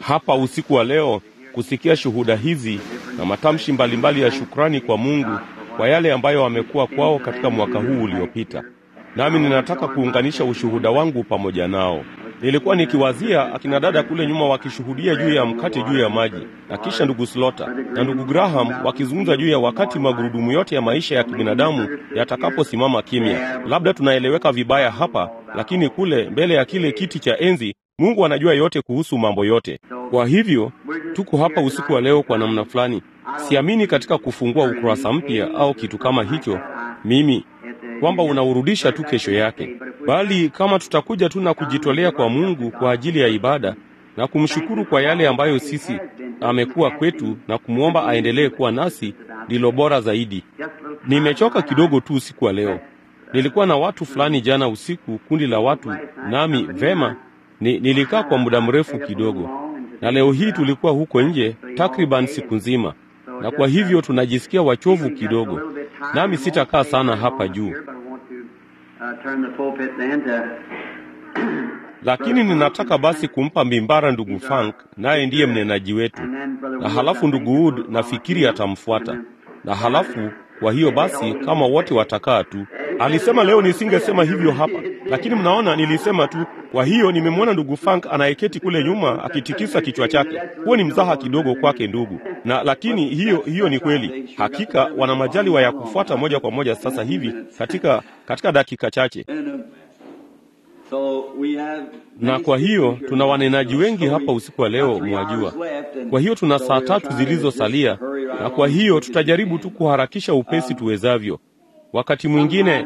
hapa usiku wa leo kusikia shuhuda hizi na matamshi mbalimbali ya shukrani kwa Mungu kwa yale ambayo amekuwa kwao katika mwaka huu uliopita. Nami ninataka kuunganisha ushuhuda wangu pamoja nao. Nilikuwa nikiwazia akina dada kule nyuma wakishuhudia juu ya mkate juu ya maji, na kisha ndugu Slota na ndugu Graham wakizungumza juu ya wakati magurudumu yote ya maisha ya kibinadamu yatakaposimama kimya. Labda tunaeleweka vibaya hapa, lakini kule mbele ya kile kiti cha enzi Mungu anajua yote kuhusu mambo yote. Kwa hivyo tuko hapa usiku wa leo kwa namna fulani. Siamini katika kufungua ukurasa mpya au kitu kama hicho, mimi kwamba unaurudisha tu kesho yake, bali kama tutakuja tu na kujitolea kwa Mungu kwa ajili ya ibada na kumshukuru kwa yale ambayo sisi amekuwa kwetu na kumwomba aendelee kuwa nasi, ndilo bora zaidi. Nimechoka kidogo tu usiku wa leo. Nilikuwa na watu fulani jana usiku, kundi la watu, nami vema ni, nilikaa kwa muda mrefu kidogo, na leo hii tulikuwa huko nje takriban siku nzima, na kwa hivyo tunajisikia wachovu kidogo, nami sitakaa sana hapa juu, lakini ninataka basi kumpa mimbara ndugu Frank, naye ndiye mnenaji wetu, na halafu ndugu Wood nafikiri atamfuata, na halafu kwa hiyo basi, kama wote watakaa tu. Alisema leo nisingesema hivyo hapa, lakini mnaona, nilisema tu. Kwa hiyo nimemwona ndugu Frank anayeketi kule nyuma akitikisa kichwa chake. Huo ni mzaha kidogo kwake ndugu, na lakini hiyo hiyo ni kweli. Hakika wana majaliwa ya kufuata moja kwa moja sasa hivi katika katika dakika chache na kwa hiyo tuna wanenaji wengi hapa usiku wa leo, mwajua. Kwa hiyo tuna saa tatu zilizosalia, na kwa hiyo tutajaribu tu kuharakisha upesi tuwezavyo. Wakati mwingine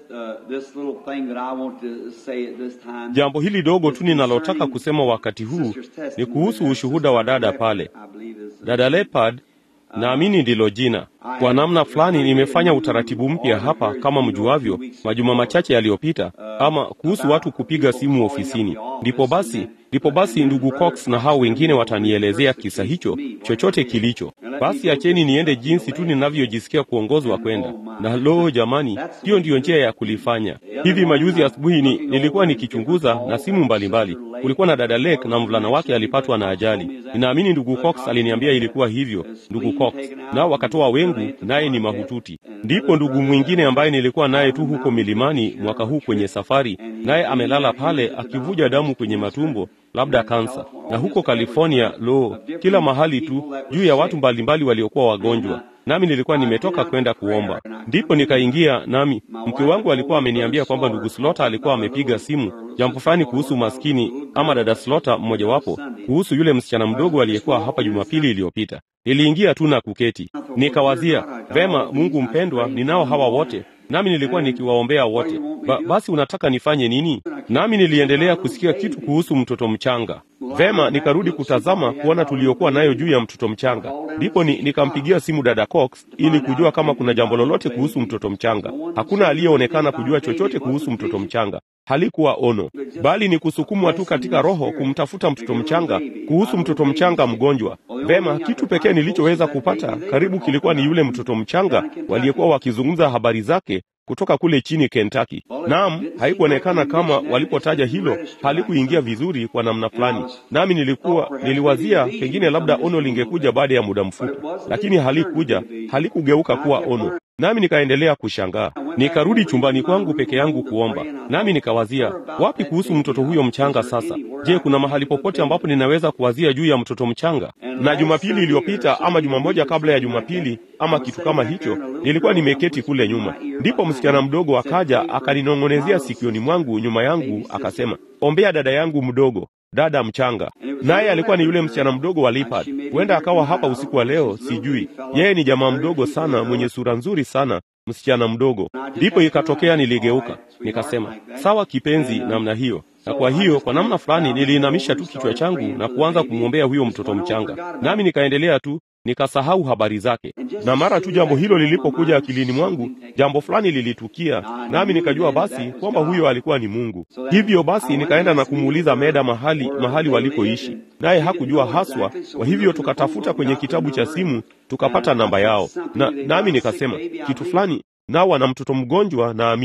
jambo hili dogo tu ninalotaka kusema wakati huu ni kuhusu ushuhuda wa dada pale, dada Leopard. Naamini ndilo jina. Kwa namna fulani nimefanya utaratibu mpya hapa, kama mjuavyo, majuma machache yaliyopita, ama kuhusu watu kupiga simu ofisini. Ndipo basi, ndipo basi ndugu Cox na hao wengine watanielezea kisa hicho, chochote kilicho. Basi acheni niende jinsi tu ninavyojisikia kuongozwa kwenda. Na loo, jamani, hiyo ndiyo njia ya kulifanya. Hivi majuzi asubuhi ni, nilikuwa nikichunguza na simu mbalimbali mbali. Kulikuwa na dada Lake na mvulana wake alipatwa na ajali. Ninaamini ndugu Cox aliniambia ilikuwa hivyo, ndugu Cox, nao wakatoa wengu, naye ni mahututi. Ndipo ndugu mwingine ambaye nilikuwa naye tu huko milimani mwaka huu kwenye safari, naye amelala pale akivuja damu kwenye matumbo, labda kansa. Na huko California, lo, kila mahali tu juu ya watu mbalimbali waliokuwa wagonjwa nami nilikuwa nimetoka kwenda kuomba, ndipo nikaingia. Nami mke wangu alikuwa ameniambia kwamba ndugu Slota alikuwa amepiga simu jambo fulani kuhusu maskini ama dada Slota mmojawapo, kuhusu yule msichana mdogo aliyekuwa hapa Jumapili iliyopita. Niliingia tu na kuketi, nikawazia vema, Mungu mpendwa, ninao hawa wote nami nilikuwa nikiwaombea wote. Ba, basi unataka nifanye nini? Nami niliendelea kusikia kitu kuhusu mtoto mchanga. Vema, nikarudi kutazama kuona tuliokuwa nayo juu ya mtoto mchanga. Ndipo ni, nikampigia simu dada Cox ili kujua kama kuna jambo lolote kuhusu mtoto mchanga. Hakuna aliyeonekana kujua chochote kuhusu mtoto mchanga. Halikuwa ono, bali ni kusukumwa tu katika roho kumtafuta mtoto mchanga, kuhusu mtoto mchanga mgonjwa. Vema, kitu pekee nilichoweza kupata karibu kilikuwa ni yule mtoto mchanga waliyekuwa wakizungumza habari zake kutoka kule chini Kentucky. Naam, haikuonekana kama walipotaja hilo halikuingia vizuri kwa namna fulani, nami nilikuwa niliwazia pengine labda ono lingekuja baada ya muda mfupi, lakini halikuja, halikugeuka kuwa ono. Nami nikaendelea kushangaa. Nikarudi chumbani kwangu peke yangu kuomba, nami nikawazia, wapi kuhusu mtoto huyo mchanga sasa? Je, kuna mahali popote ambapo ninaweza kuwazia juu ya mtoto mchanga? Na Jumapili iliyopita ama juma moja kabla ya Jumapili ama kitu kama hicho, nilikuwa nimeketi kule nyuma, ndipo msichana mdogo akaja akaninong'onezea sikioni mwangu nyuma yangu, akasema, ombea dada yangu mdogo dada mchanga. Naye alikuwa ni yule msichana mdogo wa Leopard. Huenda akawa hapa usiku wa leo, sijui. Yeye ni jamaa mdogo sana mwenye sura nzuri sana, msichana mdogo. Ndipo ikatokea niligeuka, nikasema sawa, kipenzi, namna hiyo na kwa hiyo kwa namna fulani niliinamisha tu kichwa changu na kuanza kumwombea huyo mtoto mchanga, nami nikaendelea tu nikasahau habari zake. Na mara tu jambo hilo lilipokuja akilini mwangu, jambo fulani lilitukia, nami nikajua basi kwamba huyo alikuwa ni Mungu. Hivyo basi nikaenda na kumuuliza Meda mahali mahali walikoishi, naye hakujua haswa. Kwa hivyo tukatafuta kwenye kitabu cha simu tukapata namba yao, na nami nikasema kitu fulani nao wana mtoto mgonjwa naamini.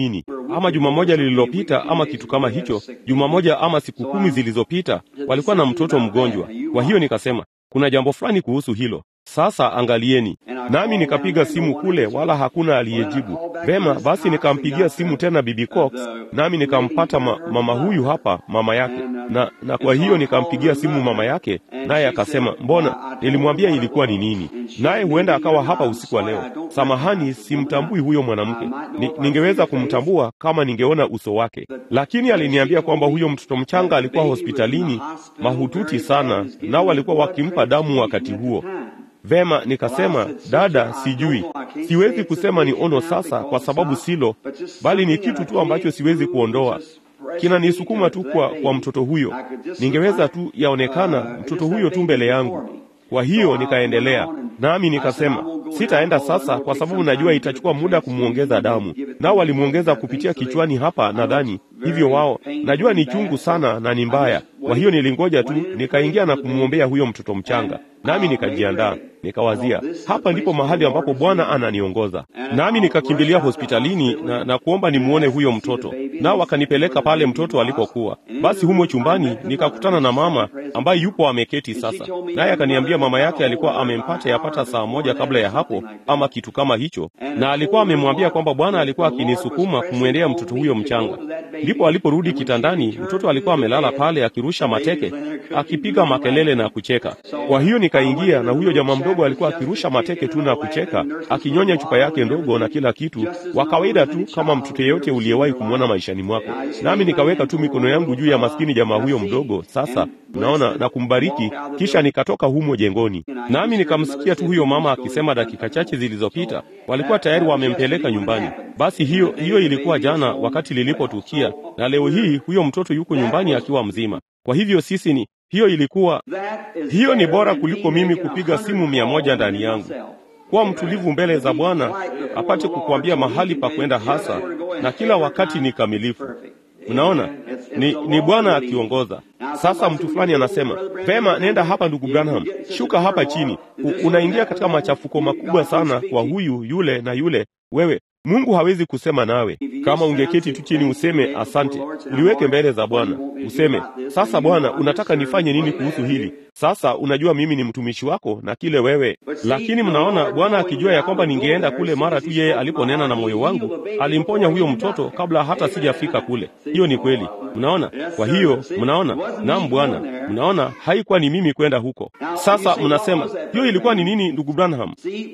ama juma moja lililopita ama kitu kama hicho, juma moja ama siku kumi zilizopita, walikuwa na mtoto mgonjwa. Kwa hiyo nikasema kuna jambo fulani kuhusu hilo. Sasa angalieni. Nami nikapiga simu kule, wala hakuna aliyejibu. Vema, basi nikampigia simu tena Bibi Cox, nami nikampata ma, mama huyu hapa, mama yake na, na kwa hiyo nikampigia simu mama yake, naye akasema mbona, nilimwambia ilikuwa ni nini, naye huenda akawa hapa usiku wa leo. Samahani, simtambui huyo mwanamke. Ni, ningeweza kumtambua kama ningeona uso wake, lakini aliniambia kwamba huyo mtoto mchanga alikuwa hospitalini mahututi sana, nao walikuwa wakimpa damu wakati huo. Vema, nikasema dada, sijui, siwezi kusema ni ono sasa, kwa sababu silo, bali ni kitu tu ambacho siwezi kuondoa kinanisukuma tu kwa, kwa mtoto huyo. Ningeweza tu yaonekana mtoto huyo tu mbele yangu. Kwa hiyo nikaendelea nami nikasema sitaenda sasa, kwa sababu najua itachukua muda kumwongeza damu. Nao walimwongeza kupitia kichwani hapa, nadhani hivyo. Wao najua ni chungu sana na ni mbaya. Kwa hiyo nilingoja tu, nikaingia na kumwombea huyo mtoto mchanga, nami nikajiandaa, nikawazia hapa ndipo mahali ambapo Bwana ananiongoza. Nami nikakimbilia hospitalini na, na kuomba nimwone huyo mtoto, nao wakanipeleka pale mtoto alipokuwa. Basi humo chumbani nikakutana na mama ambaye yupo ameketi sasa, naye akaniambia mama yake alikuwa amempata yapata saa moja kabla ya hapo ama kitu kama hicho, na alikuwa amemwambia kwamba Bwana alikuwa akinisukuma kumwendea mtoto huyo mchanga. Ndipo aliporudi kitandani, mtoto alikuwa amelala pale akirusha mateke, akipiga makelele na kucheka. Kwa hiyo nikaingia, na huyo jamaa mdogo alikuwa akirusha mateke tu na kucheka, akinyonya chupa yake ndogo na kila kitu, wa kawaida tu kama mtoto yeyote uliyewahi kumwona maishani mwako. Nami nikaweka tu mikono yangu juu ya maskini jamaa huyo mdogo, sasa naona na kumbariki, kisha nikatoka humo jengoni, nami nikamsikia tu huyo mama akisema dakika chache zilizopita walikuwa tayari wamempeleka nyumbani. Basi hiyo hiyo ilikuwa jana wakati lilipotukia, na leo hii huyo mtoto yuko nyumbani akiwa mzima. Kwa hivyo sisi ni hiyo ilikuwa hiyo ni bora kuliko mimi kupiga simu mia moja ndani yangu. Kuwa mtulivu mbele za Bwana apate kukuambia mahali pa kwenda hasa, na kila wakati ni kamilifu. Mnaona, ni, ni Bwana akiongoza. Sasa mtu fulani anasema vema, nenda hapa ndugu Branham, shuka hapa chini. U, unaingia katika machafuko makubwa sana kwa huyu yule na yule. Wewe Mungu hawezi kusema nawe. Kama ungeketi tu chini useme asante, uliweke mbele za Bwana, useme sasa, Bwana, unataka nifanye nini kuhusu hili? Sasa unajua mimi ni mtumishi wako na kile wewe. Lakini mnaona, Bwana akijua ya kwamba ningeenda kule mara tu yeye aliponena na moyo wangu, alimponya huyo mtoto kabla hata sijafika kule. Hiyo ni kweli, mnaona. Kwa hiyo mnaona, naam Bwana, mnaona, haikuwa ni mimi kwenda huko. Sasa mnasema hiyo ilikuwa ni nini, ndugu Branham?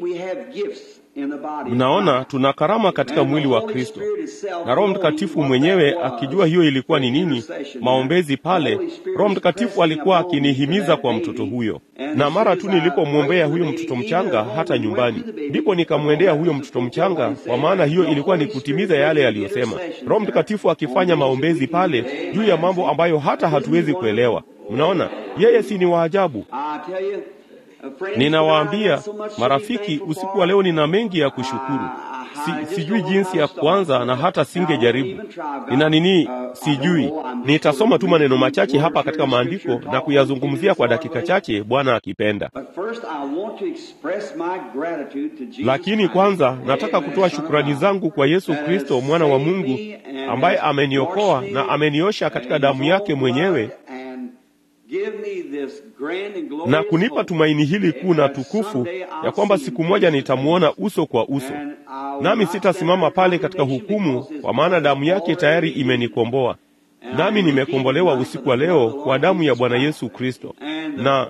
Mnaona, tuna karama katika mwili wa Kristo, na Roho Mtakatifu mwenyewe akijua hiyo ilikuwa ni nini, maombezi pale, Roho Mtakatifu alikuwa akinihimiza kwa mtoto huyo, na mara tu nilipomwombea huyo mtoto mchanga hata nyumbani, ndipo nikamwendea huyo mtoto mchanga, kwa maana hiyo ilikuwa ni kutimiza yale yaliyosema, Roho Mtakatifu akifanya maombezi pale juu ya mambo ambayo hata hatuwezi kuelewa. Mnaona, yeye si ni waajabu. Ninawaambia marafiki, usiku wa leo nina mengi ya kushukuru. Si, sijui jinsi ya kuanza na hata singejaribu. Nina nini? Sijui. Nitasoma tu maneno machache hapa katika maandiko na kuyazungumzia kwa dakika chache, Bwana akipenda. Lakini kwanza nataka kutoa shukrani zangu kwa Yesu Kristo, mwana wa Mungu, ambaye ameniokoa na ameniosha katika damu yake mwenyewe na kunipa tumaini hili kuu na tukufu ya kwamba siku moja nitamwona uso kwa uso, nami sitasimama pale katika hukumu, kwa maana damu yake tayari imenikomboa, nami nimekombolewa usiku wa leo kwa damu ya Bwana Yesu Kristo, na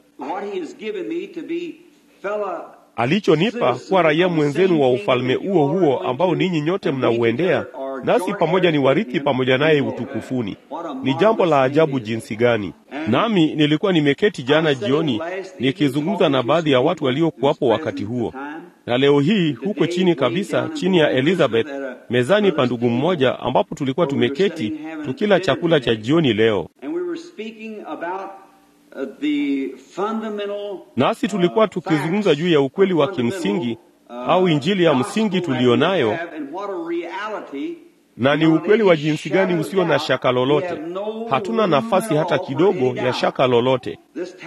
alichonipa kuwa raia mwenzenu wa ufalme huo huo ambao ninyi nyote mnauendea, nasi pamoja ni warithi pamoja naye utukufuni. Ni jambo la ajabu jinsi gani! Nami nilikuwa nimeketi jana jioni nikizungumza na baadhi ya watu waliokuwapo wakati huo, na leo hii huko chini kabisa, chini ya Elizabeth, mezani pa ndugu mmoja, ambapo tulikuwa tumeketi tukila chakula cha jioni leo nasi tulikuwa tukizungumza juu ya ukweli wa kimsingi au injili ya msingi tuliyo nayo na ni ukweli wa jinsi gani usio na shaka lolote. Hatuna nafasi hata kidogo ya shaka lolote.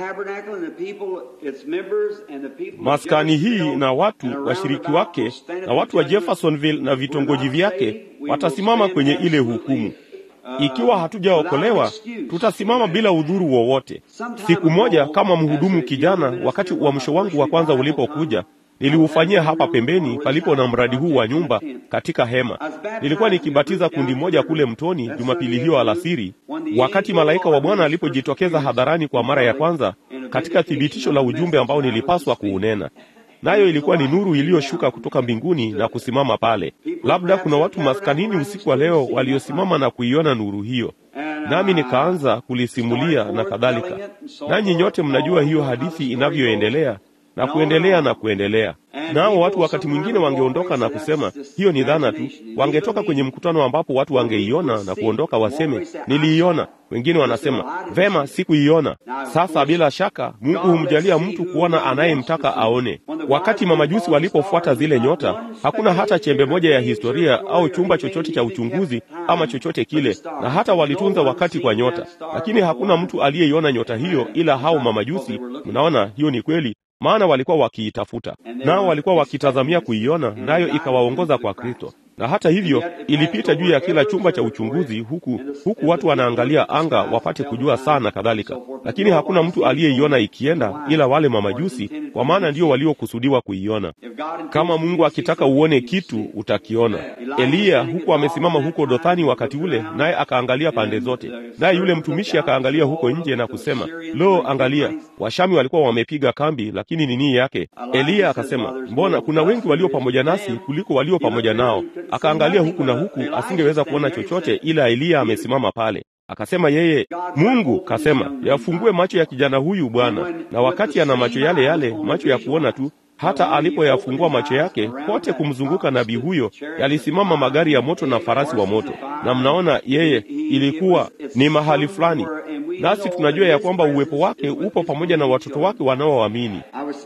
Maskani hii na watu washiriki wake na watu wa Jeffersonville na vitongoji vyake watasimama kwenye ile hukumu. Ikiwa hatujaokolewa, tutasimama bila udhuru wowote. Siku moja, kama mhudumu kijana, wakati uamsho wangu wa kwanza ulipokuja, niliufanyia hapa pembeni palipo na mradi huu wa nyumba katika hema. Nilikuwa nikibatiza kundi moja kule mtoni Jumapili hiyo alasiri, wakati malaika wa Bwana alipojitokeza hadharani kwa mara ya kwanza katika thibitisho la ujumbe ambao nilipaswa kuunena nayo ilikuwa ni nuru iliyoshuka kutoka mbinguni na kusimama pale. Labda kuna watu maskanini usiku wa leo waliosimama na kuiona nuru hiyo, nami nikaanza kulisimulia na kadhalika. Nanyi nyote mnajua hiyo hadithi inavyoendelea na kuendelea na kuendelea. Nao watu wakati mwingine wangeondoka na kusema hiyo ni dhana tu. Wangetoka kwenye mkutano ambapo watu wangeiona na kuondoka waseme niliiona. Wengine wanasema vema, sikuiona. Sasa bila shaka Mungu humjalia mtu kuona anayemtaka aone. Wakati mamajusi walipofuata zile nyota, hakuna hata chembe moja ya historia au chumba chochote cha uchunguzi ama chochote kile, na hata walitunza wakati kwa nyota, lakini hakuna mtu aliyeiona nyota hiyo ila hao mamajusi. Mnaona, hiyo ni kweli maana walikuwa wakiitafuta, nao walikuwa wakitazamia kuiona, nayo ikawaongoza kwa Kristo. Na hata hivyo ilipita juu ya kila chumba cha uchunguzi, huku huku watu wanaangalia anga wapate kujua saa na kadhalika, lakini hakuna mtu aliyeiona ikienda ila wale mamajusi, kwa maana ndio waliokusudiwa kuiona. Kama Mungu akitaka uone kitu utakiona. Eliya huku amesimama huko Dothani wakati ule, naye akaangalia pande zote, naye yule mtumishi akaangalia huko nje na kusema, lo, angalia, Washami walikuwa wamepiga kambi, lakini nini yake? Eliya akasema, mbona kuna wengi walio pamoja nasi kuliko walio pamoja nao. Akaangalia huku na huku, asingeweza kuona chochote, ila Eliya amesimama pale. Akasema yeye, Mungu kasema, yafungue macho ya kijana huyu Bwana. Na wakati ana macho yale yale, macho ya kuona tu, hata alipoyafungua macho yake, kote kumzunguka nabii huyo yalisimama magari ya moto na farasi wa moto. Na mnaona yeye, ilikuwa ni mahali fulani, nasi tunajua ya kwamba uwepo wake upo pamoja na watoto wake wanaoamini.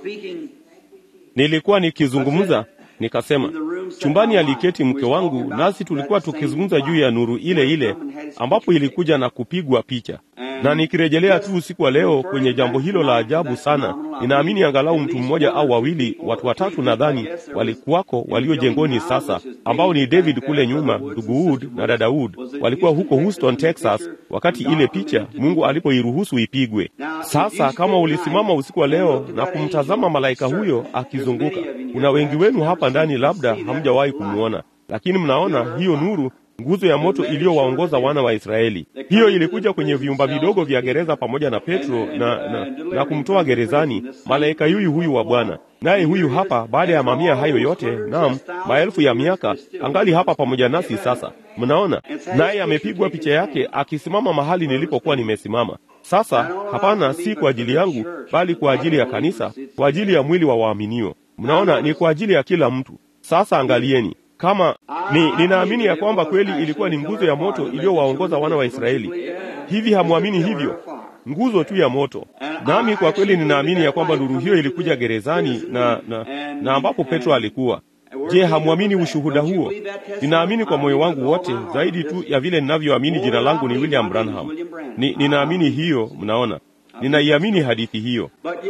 Nilikuwa nikizungumza nikasema chumbani aliketi mke wangu, nasi tulikuwa tukizungumza juu ya nuru ile ile ambapo ilikuja na kupigwa picha. Na nikirejelea tu usiku wa leo kwenye jambo hilo la ajabu sana, ninaamini angalau mtu mmoja au wawili, watu watatu nadhani, walikuwako walio jengoni sasa, ambao ni David kule nyuma, ndugu Wood na dada Wood, walikuwa huko Houston, Texas, wakati ile picha Mungu alipoiruhusu ipigwe. Sasa kama ulisimama usiku wa leo na kumtazama malaika huyo akizunguka, kuna wengi wenu hapa ndani labda hamjawahi kumwona, lakini mnaona hiyo nuru nguzo ya moto iliyowaongoza wana wa Israeli. Hiyo ilikuja kwenye vyumba vidogo vya gereza pamoja na Petro na, na, na kumtoa gerezani malaika yuyu huyu wa Bwana. Naye huyu hapa, baada ya mamia hayo yote, naam, maelfu ya miaka, angali hapa pamoja nasi sasa. Mnaona, naye amepigwa picha yake akisimama mahali nilipokuwa nimesimama. Sasa hapana, si kwa ajili yangu, bali kwa ajili ya kanisa, kwa ajili ya mwili wa waaminio. Mnaona, ni kwa ajili ya kila mtu. Sasa angalieni kama ni ninaamini ya kwamba kweli ilikuwa ni nguzo ya moto iliyowaongoza wana wa Israeli. Hivi hamwamini hivyo? Nguzo tu ya moto. Nami kwa kweli ninaamini ya kwamba nuru hiyo ilikuja gerezani na, na, na ambapo Petro alikuwa. Je, hamwamini ushuhuda huo? Ninaamini kwa moyo wangu wote, zaidi tu ya vile ninavyoamini jina langu ni William Branham. Ni, ninaamini hiyo, mnaona, ninaiamini hadithi hiyo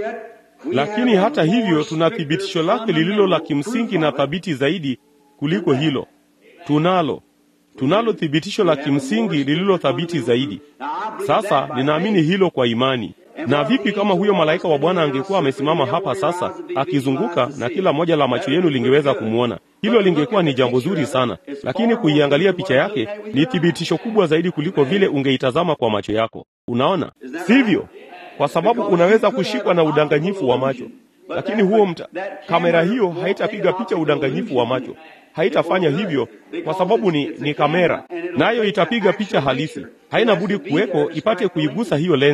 lakini hata hivyo tuna thibitisho lake lililo la kimsingi na thabiti zaidi kuliko hilo. Tunalo tunalo thibitisho la kimsingi lililo thabiti zaidi. Sasa ninaamini hilo kwa imani. Na vipi kama huyo malaika wa Bwana angekuwa amesimama hapa sasa akizunguka, na kila moja la macho yenu lingeweza kumwona? Hilo lingekuwa ni jambo zuri sana, lakini kuiangalia picha yake ni thibitisho kubwa zaidi kuliko vile ungeitazama kwa macho yako. Unaona, sivyo? Kwa sababu unaweza kushikwa na udanganyifu wa macho, lakini huo mta, kamera hiyo haitapiga picha udanganyifu wa macho haitafanya hivyo kwa sababu ni, ni kamera, nayo itapiga picha halisi. Haina budi kuweko ipate kuigusa hiyo lenzi.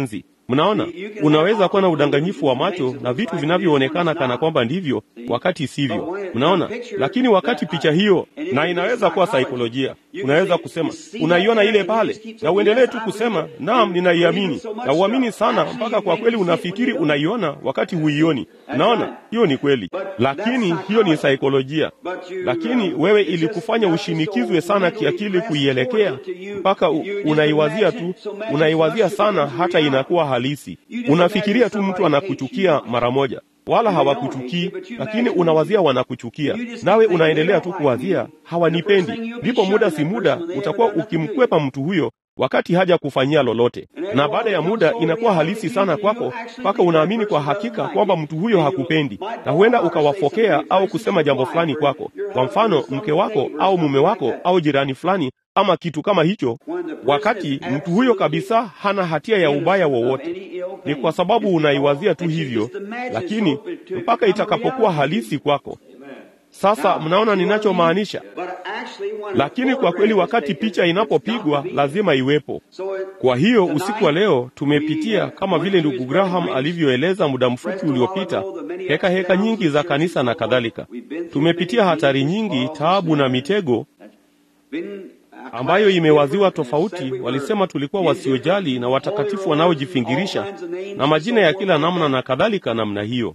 Mnaona, unaweza kuwa na udanganyifu wa macho na vitu vinavyoonekana kana kwamba ndivyo wakati sivyo. Mnaona, lakini wakati picha hiyo, na inaweza kuwa saikolojia, unaweza kusema unaiona ile pale, na uendelee tu kusema naam, ninaiamini, na uamini sana mpaka kwa kweli unafikiri unaiona wakati huioni. Unaona, hiyo ni kweli, lakini hiyo ni saikolojia. Lakini wewe ilikufanya ushinikizwe sana kiakili kuielekea mpaka unaiwazia tu, unaiwazia sana hata inakuwa halisi. Unafikiria tu mtu anakuchukia mara moja, wala hawakuchukii, lakini unawazia wanakuchukia, nawe unaendelea tu kuwazia hawanipendi. Ndipo muda si muda utakuwa ukimkwepa mtu huyo wakati haja kufanyia lolote, na baada ya muda inakuwa halisi sana kwako, mpaka unaamini kwa hakika kwamba mtu huyo hakupendi, na huenda ukawafokea au kusema jambo fulani kwako, kwa mfano mke wako au mume wako au jirani fulani ama kitu kama hicho, wakati mtu huyo kabisa hana hatia ya ubaya wowote. Ni kwa sababu unaiwazia tu hivyo, lakini mpaka itakapokuwa halisi kwako. Sasa mnaona ninachomaanisha? Lakini kwa kweli, wakati picha inapopigwa lazima iwepo. Kwa hiyo usiku wa leo tumepitia kama vile ndugu Graham alivyoeleza muda mfupi uliopita, heka heka nyingi za kanisa na kadhalika. Tumepitia hatari nyingi, taabu na mitego ambayo imewaziwa tofauti. Walisema tulikuwa wasiojali na watakatifu wanaojifingirisha na majina ya kila namna na kadhalika namna hiyo.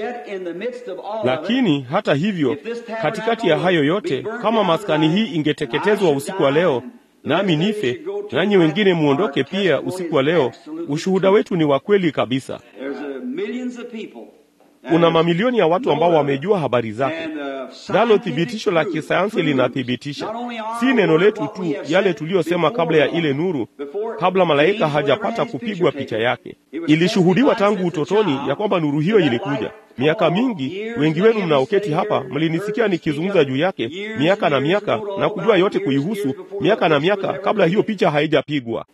Lakini hata hivyo, katikati ya hayo yote, kama maskani hii ingeteketezwa usiku wa leo, nami nife, nanyi wengine muondoke pia usiku wa leo, ushuhuda wetu ni wa kweli kabisa. Kuna mamilioni ya watu ambao wamejua habari zake, nalo thibitisho la kisayansi linathibitisha, si neno letu tu, yale tuliyosema kabla ya ile nuru, kabla malaika hajapata kupigwa picha yake. Ilishuhudiwa tangu utotoni ya kwamba nuru hiyo ilikuja. Miaka mingi, wengi wenu mnaoketi hapa mlinisikia nikizungumza juu yake miaka na miaka na kujua yote kuihusu miaka na miaka kabla hiyo picha haijapigwa.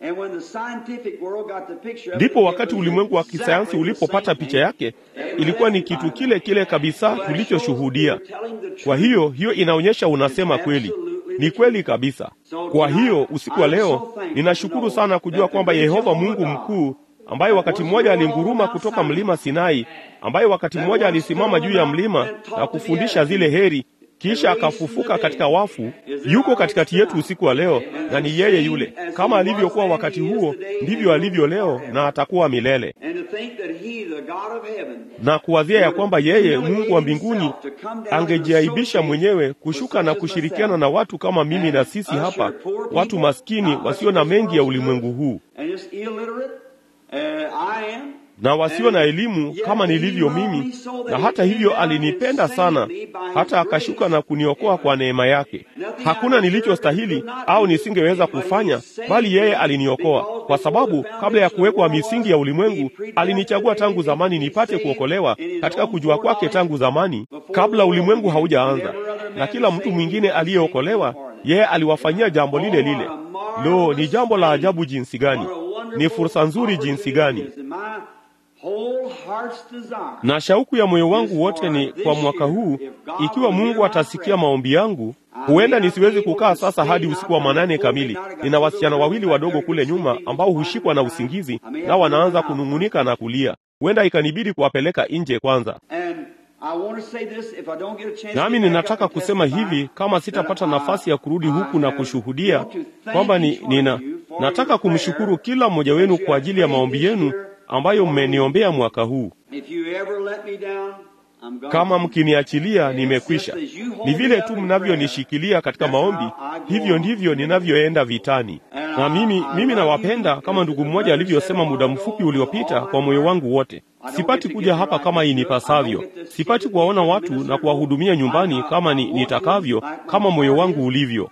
Ndipo wakati ulimwengu wa kisayansi ulipopata picha yake, ilikuwa ni kitu kile kile kabisa tulichoshuhudia. Kwa hiyo hiyo inaonyesha unasema kweli, ni kweli kabisa. Kwa hiyo usiku wa leo ninashukuru sana kujua kwamba Yehova Mungu mkuu ambaye wakati mmoja alinguruma kutoka mlima Sinai, ambaye wakati mmoja alisimama juu ya mlima na kufundisha zile heri, kisha akafufuka katika wafu, yuko katikati yetu usiku wa leo, na ni yeye yule. Kama alivyokuwa wakati huo, ndivyo alivyo leo na atakuwa milele. Na kuwazia ya kwamba yeye Mungu wa mbinguni angejiaibisha mwenyewe kushuka na kushirikiana na watu kama mimi na sisi hapa, watu maskini wasio na mengi ya ulimwengu huu na wasio na elimu kama nilivyo mimi, na hata hivyo alinipenda sana hata akashuka na kuniokoa kwa neema yake. Hakuna nilichostahili au nisingeweza kufanya, bali yeye aliniokoa, kwa sababu kabla ya kuwekwa misingi ya ulimwengu alinichagua tangu zamani nipate kuokolewa katika kujua kwake tangu zamani, kabla ulimwengu haujaanza. Na kila mtu mwingine aliyeokolewa, yeye aliwafanyia jambo lile lile. Lo, ni jambo la ajabu jinsi gani! Ni fursa nzuri jinsi gani! Na shauku ya moyo wangu wote ni kwa mwaka huu, ikiwa Mungu atasikia maombi yangu. Huenda nisiwezi kukaa sasa hadi usiku wa manane kamili. Nina wasichana wawili wadogo kule nyuma ambao hushikwa na usingizi na wanaanza kunung'unika na kulia. Huenda ikanibidi kuwapeleka nje kwanza. Nami ninataka kusema hivi, kama sitapata nafasi ya kurudi huku na kushuhudia kwamba ni, nina nataka kumshukuru kila mmoja wenu kwa ajili ya maombi yenu ambayo mmeniombea mwaka huu. Kama mkiniachilia, nimekwisha. Ni vile tu mnavyonishikilia katika maombi, hivyo ndivyo ninavyoenda vitani. Na mimi mimi nawapenda kama ndugu mmoja alivyosema muda mfupi uliopita, kwa moyo wangu wote. Sipati kuja hapa kama inipasavyo, sipati kuwaona watu na kuwahudumia nyumbani kama ni, nitakavyo kama moyo wangu ulivyo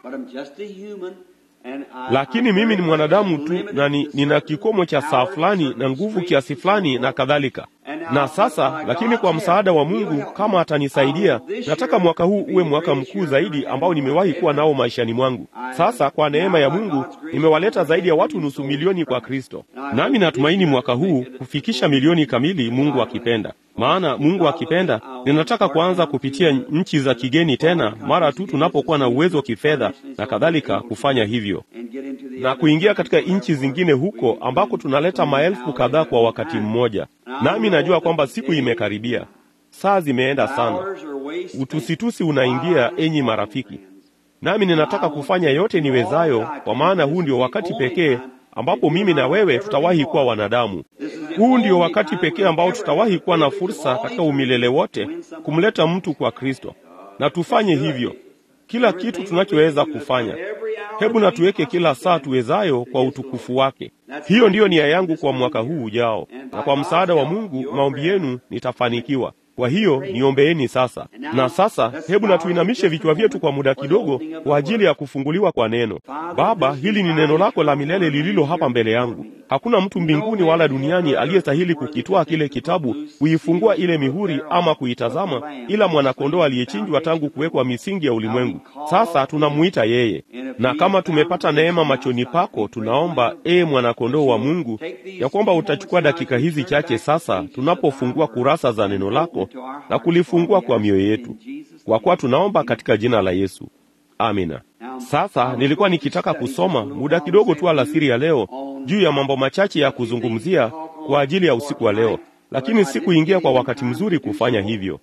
lakini mimi ni mwanadamu tu na ni, nina kikomo cha saa fulani na nguvu kiasi fulani na kadhalika. Na sasa, lakini kwa msaada wa Mungu, kama atanisaidia, nataka mwaka huu uwe mwaka mkuu zaidi ambao nimewahi kuwa nao maishani mwangu. Sasa kwa neema ya Mungu nimewaleta zaidi ya watu nusu milioni kwa Kristo, nami natumaini mwaka huu kufikisha milioni kamili, Mungu akipenda. Maana Mungu akipenda, ninataka kuanza kupitia nchi za kigeni tena mara tu tunapokuwa na uwezo wa kifedha na kadhalika, kufanya hivyo na kuingia katika nchi zingine huko ambako tunaleta maelfu kadhaa kwa wakati mmoja. Nami najua kwamba siku imekaribia, saa zimeenda sana, utusitusi unaingia, enyi marafiki, nami ninataka kufanya yote niwezayo, kwa maana huu ndio wakati pekee ambapo mimi na wewe tutawahi kuwa wanadamu. Huu ndio wakati pekee ambao tutawahi kuwa na fursa katika umilele wote kumleta mtu kwa Kristo, na tufanye hivyo kila kitu tunachoweza kufanya. Hebu na tuweke kila saa tuwezayo kwa utukufu wake. Hiyo ndiyo nia yangu kwa mwaka huu ujao, na kwa msaada wa Mungu maombi yenu nitafanikiwa. Kwa hiyo niombeeni sasa. Na sasa hebu na tuinamishe vichwa vyetu kwa muda kidogo kwa ajili ya kufunguliwa kwa neno. Baba, hili ni neno lako la milele lililo hapa mbele yangu. Hakuna mtu mbinguni wala duniani aliyestahili kukitwaa kile kitabu, kuifungua ile mihuri ama kuitazama, ila mwanakondoo aliyechinjwa tangu kuwekwa misingi ya ulimwengu. Sasa tunamuita yeye, na kama tumepata neema machoni pako, tunaomba ee mwanakondoo wa Mungu, ya kwamba utachukua dakika hizi chache sasa, tunapofungua kurasa za neno lako na kulifungua kwa mioyo yetu, kwa kuwa tunaomba katika jina la Yesu, amina. Sasa nilikuwa nikitaka kusoma muda kidogo tu alasiri ya leo juu ya mambo machache ya kuzungumzia kwa ajili ya usiku wa leo, lakini sikuingia kwa wakati mzuri kufanya hivyo.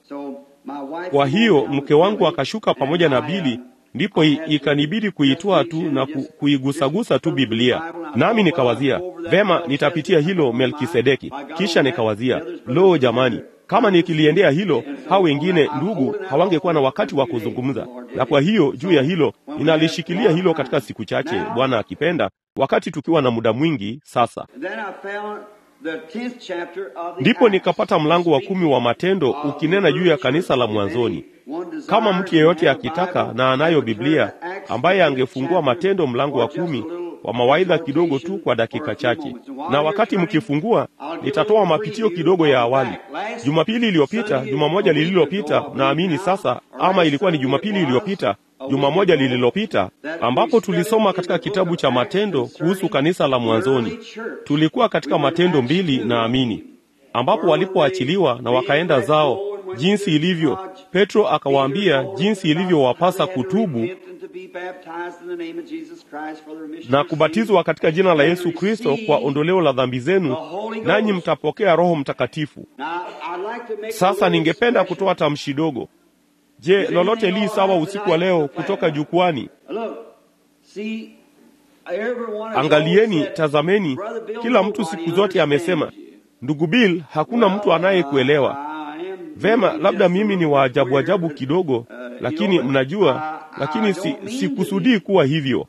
Kwa hiyo mke wangu akashuka pamoja na Bili, ndipo ikanibidi kuitwaa tu na ku, kuigusagusa tu Biblia, nami nikawazia vema, nitapitia hilo Melkisedeki. Kisha nikawazia lo, jamani, kama nikiliendea hilo, hao wengine ndugu hawangekuwa na wakati wa kuzungumza. Na kwa hiyo juu ya hilo ninalishikilia hilo katika siku chache, Bwana akipenda, wakati tukiwa na muda mwingi. Sasa ndipo nikapata mlango wa kumi wa Matendo ukinena juu ya kanisa la mwanzoni. Kama mtu yeyote akitaka na anayo Biblia, ambaye angefungua Matendo mlango wa kumi wa mawaidha kidogo tu kwa dakika chache, na wakati mkifungua, nitatoa mapitio kidogo ya awali. Jumapili iliyopita, juma moja lililopita, naamini sasa, ama ilikuwa ni Jumapili iliyopita, juma moja lililopita, ambapo tulisoma katika kitabu cha Matendo kuhusu kanisa la mwanzoni. Tulikuwa katika Matendo mbili, naamini, ambapo walipoachiliwa na wakaenda zao, jinsi ilivyo, Petro akawaambia jinsi ilivyowapasa kutubu na kubatizwa katika jina la Yesu Kristo kwa ondoleo la dhambi zenu, nanyi mtapokea Roho Mtakatifu. Sasa ningependa kutoa tamshi dogo. Je, lolote li sawa usiku wa leo kutoka jukwani? Angalieni, tazameni, kila mtu siku zote amesema, ndugu Bill, hakuna mtu anayekuelewa vema. Labda mimi ni waajabu ajabu kidogo, lakini mnajua, lakini si sikusudii kuwa hivyo,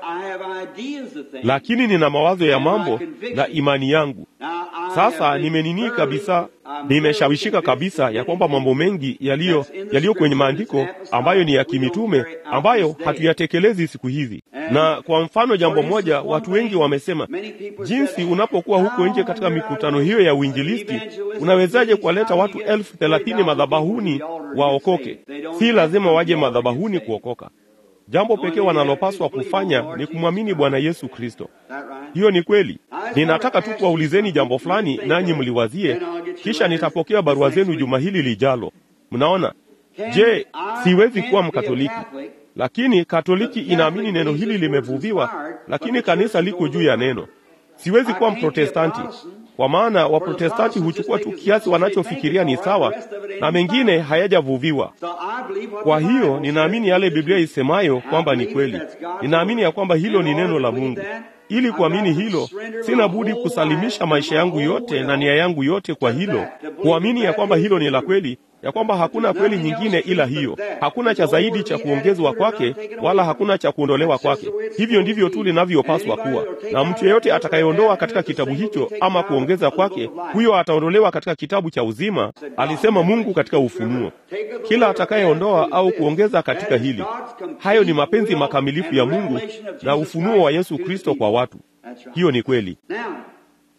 lakini nina mawazo ya mambo na imani yangu. Sasa nimeninii kabisa, nimeshawishika kabisa ya kwamba mambo mengi yaliyo yaliyo kwenye maandiko ambayo ni ya kimitume ambayo hatuyatekelezi siku hizi. Na kwa mfano, jambo moja watu wengi wamesema, jinsi unapokuwa huko nje katika mikutano hiyo ya uinjilisti, unawezaje kuwaleta watu elfu thelathini madhabahuni waokoke? Si lazima waje madhabahuni kuokoka. Jambo pekee wanalopaswa kufanya ni kumwamini Bwana Yesu Kristo. Hiyo ni kweli. Ninataka tu kuwaulizeni jambo fulani, nanyi mliwazie, kisha nitapokea barua zenu juma hili lijalo. Mnaona? Je, siwezi kuwa Mkatoliki, lakini Katoliki inaamini neno hili limevuviwa, lakini kanisa liko juu ya neno. Siwezi kuwa Mprotestanti, kwa maana Waprotestanti huchukua tu kiasi wanachofikiria ni sawa na mengine hayajavuviwa. Kwa hiyo ninaamini yale Biblia isemayo kwamba ni kweli. Ninaamini ya kwamba hilo ni neno la Mungu. Ili kuamini hilo, sina budi kusalimisha maisha yangu yote na nia yangu yote kwa hilo, kuamini ya kwamba hilo ni la kweli, ya kwamba hakuna kweli nyingine ila hiyo. Hakuna cha zaidi cha kuongezwa kwake, wala hakuna cha kuondolewa kwake. Hivyo ndivyo tu linavyopaswa kuwa, na mtu yeyote atakayeondoa katika kitabu hicho ama kuongeza kwake, huyo ataondolewa katika kitabu cha uzima, alisema Mungu katika Ufunuo. Kila atakayeondoa au kuongeza katika hili, hayo ni mapenzi makamilifu ya Mungu na ufunuo wa Yesu Kristo kwa watu. Hiyo ni kweli.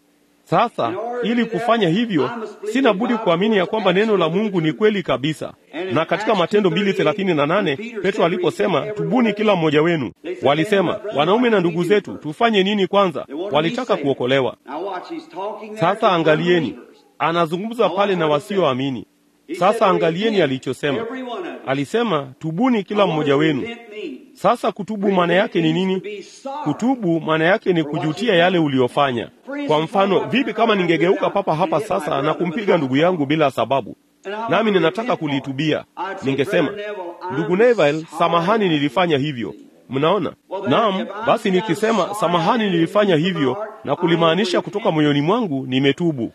Sasa ili kufanya hivyo, sina budi kuamini ya kwamba neno la Mungu ni kweli kabisa. Na katika Matendo mbili thelathini na nane Petro aliposema tubuni kila mmoja wenu, walisema wanaume na ndugu zetu, tufanye nini kwanza? Walitaka kuokolewa. Sasa angalieni, anazungumza pale na wasioamini. Sasa angalieni alichosema, alisema tubuni kila mmoja wenu. Sasa kutubu maana yake ni nini? Kutubu maana yake ni kujutia yale uliyofanya. Kwa mfano, vipi kama ningegeuka papa hapa sasa na kumpiga ndugu yangu bila sababu, nami ninataka kulitubia? Ningesema, ndugu Neville, samahani, nilifanya hivyo. Mnaona? Naam, basi nikisema samahani, nilifanya hivyo na kulimaanisha kutoka moyoni mwangu nimetubu.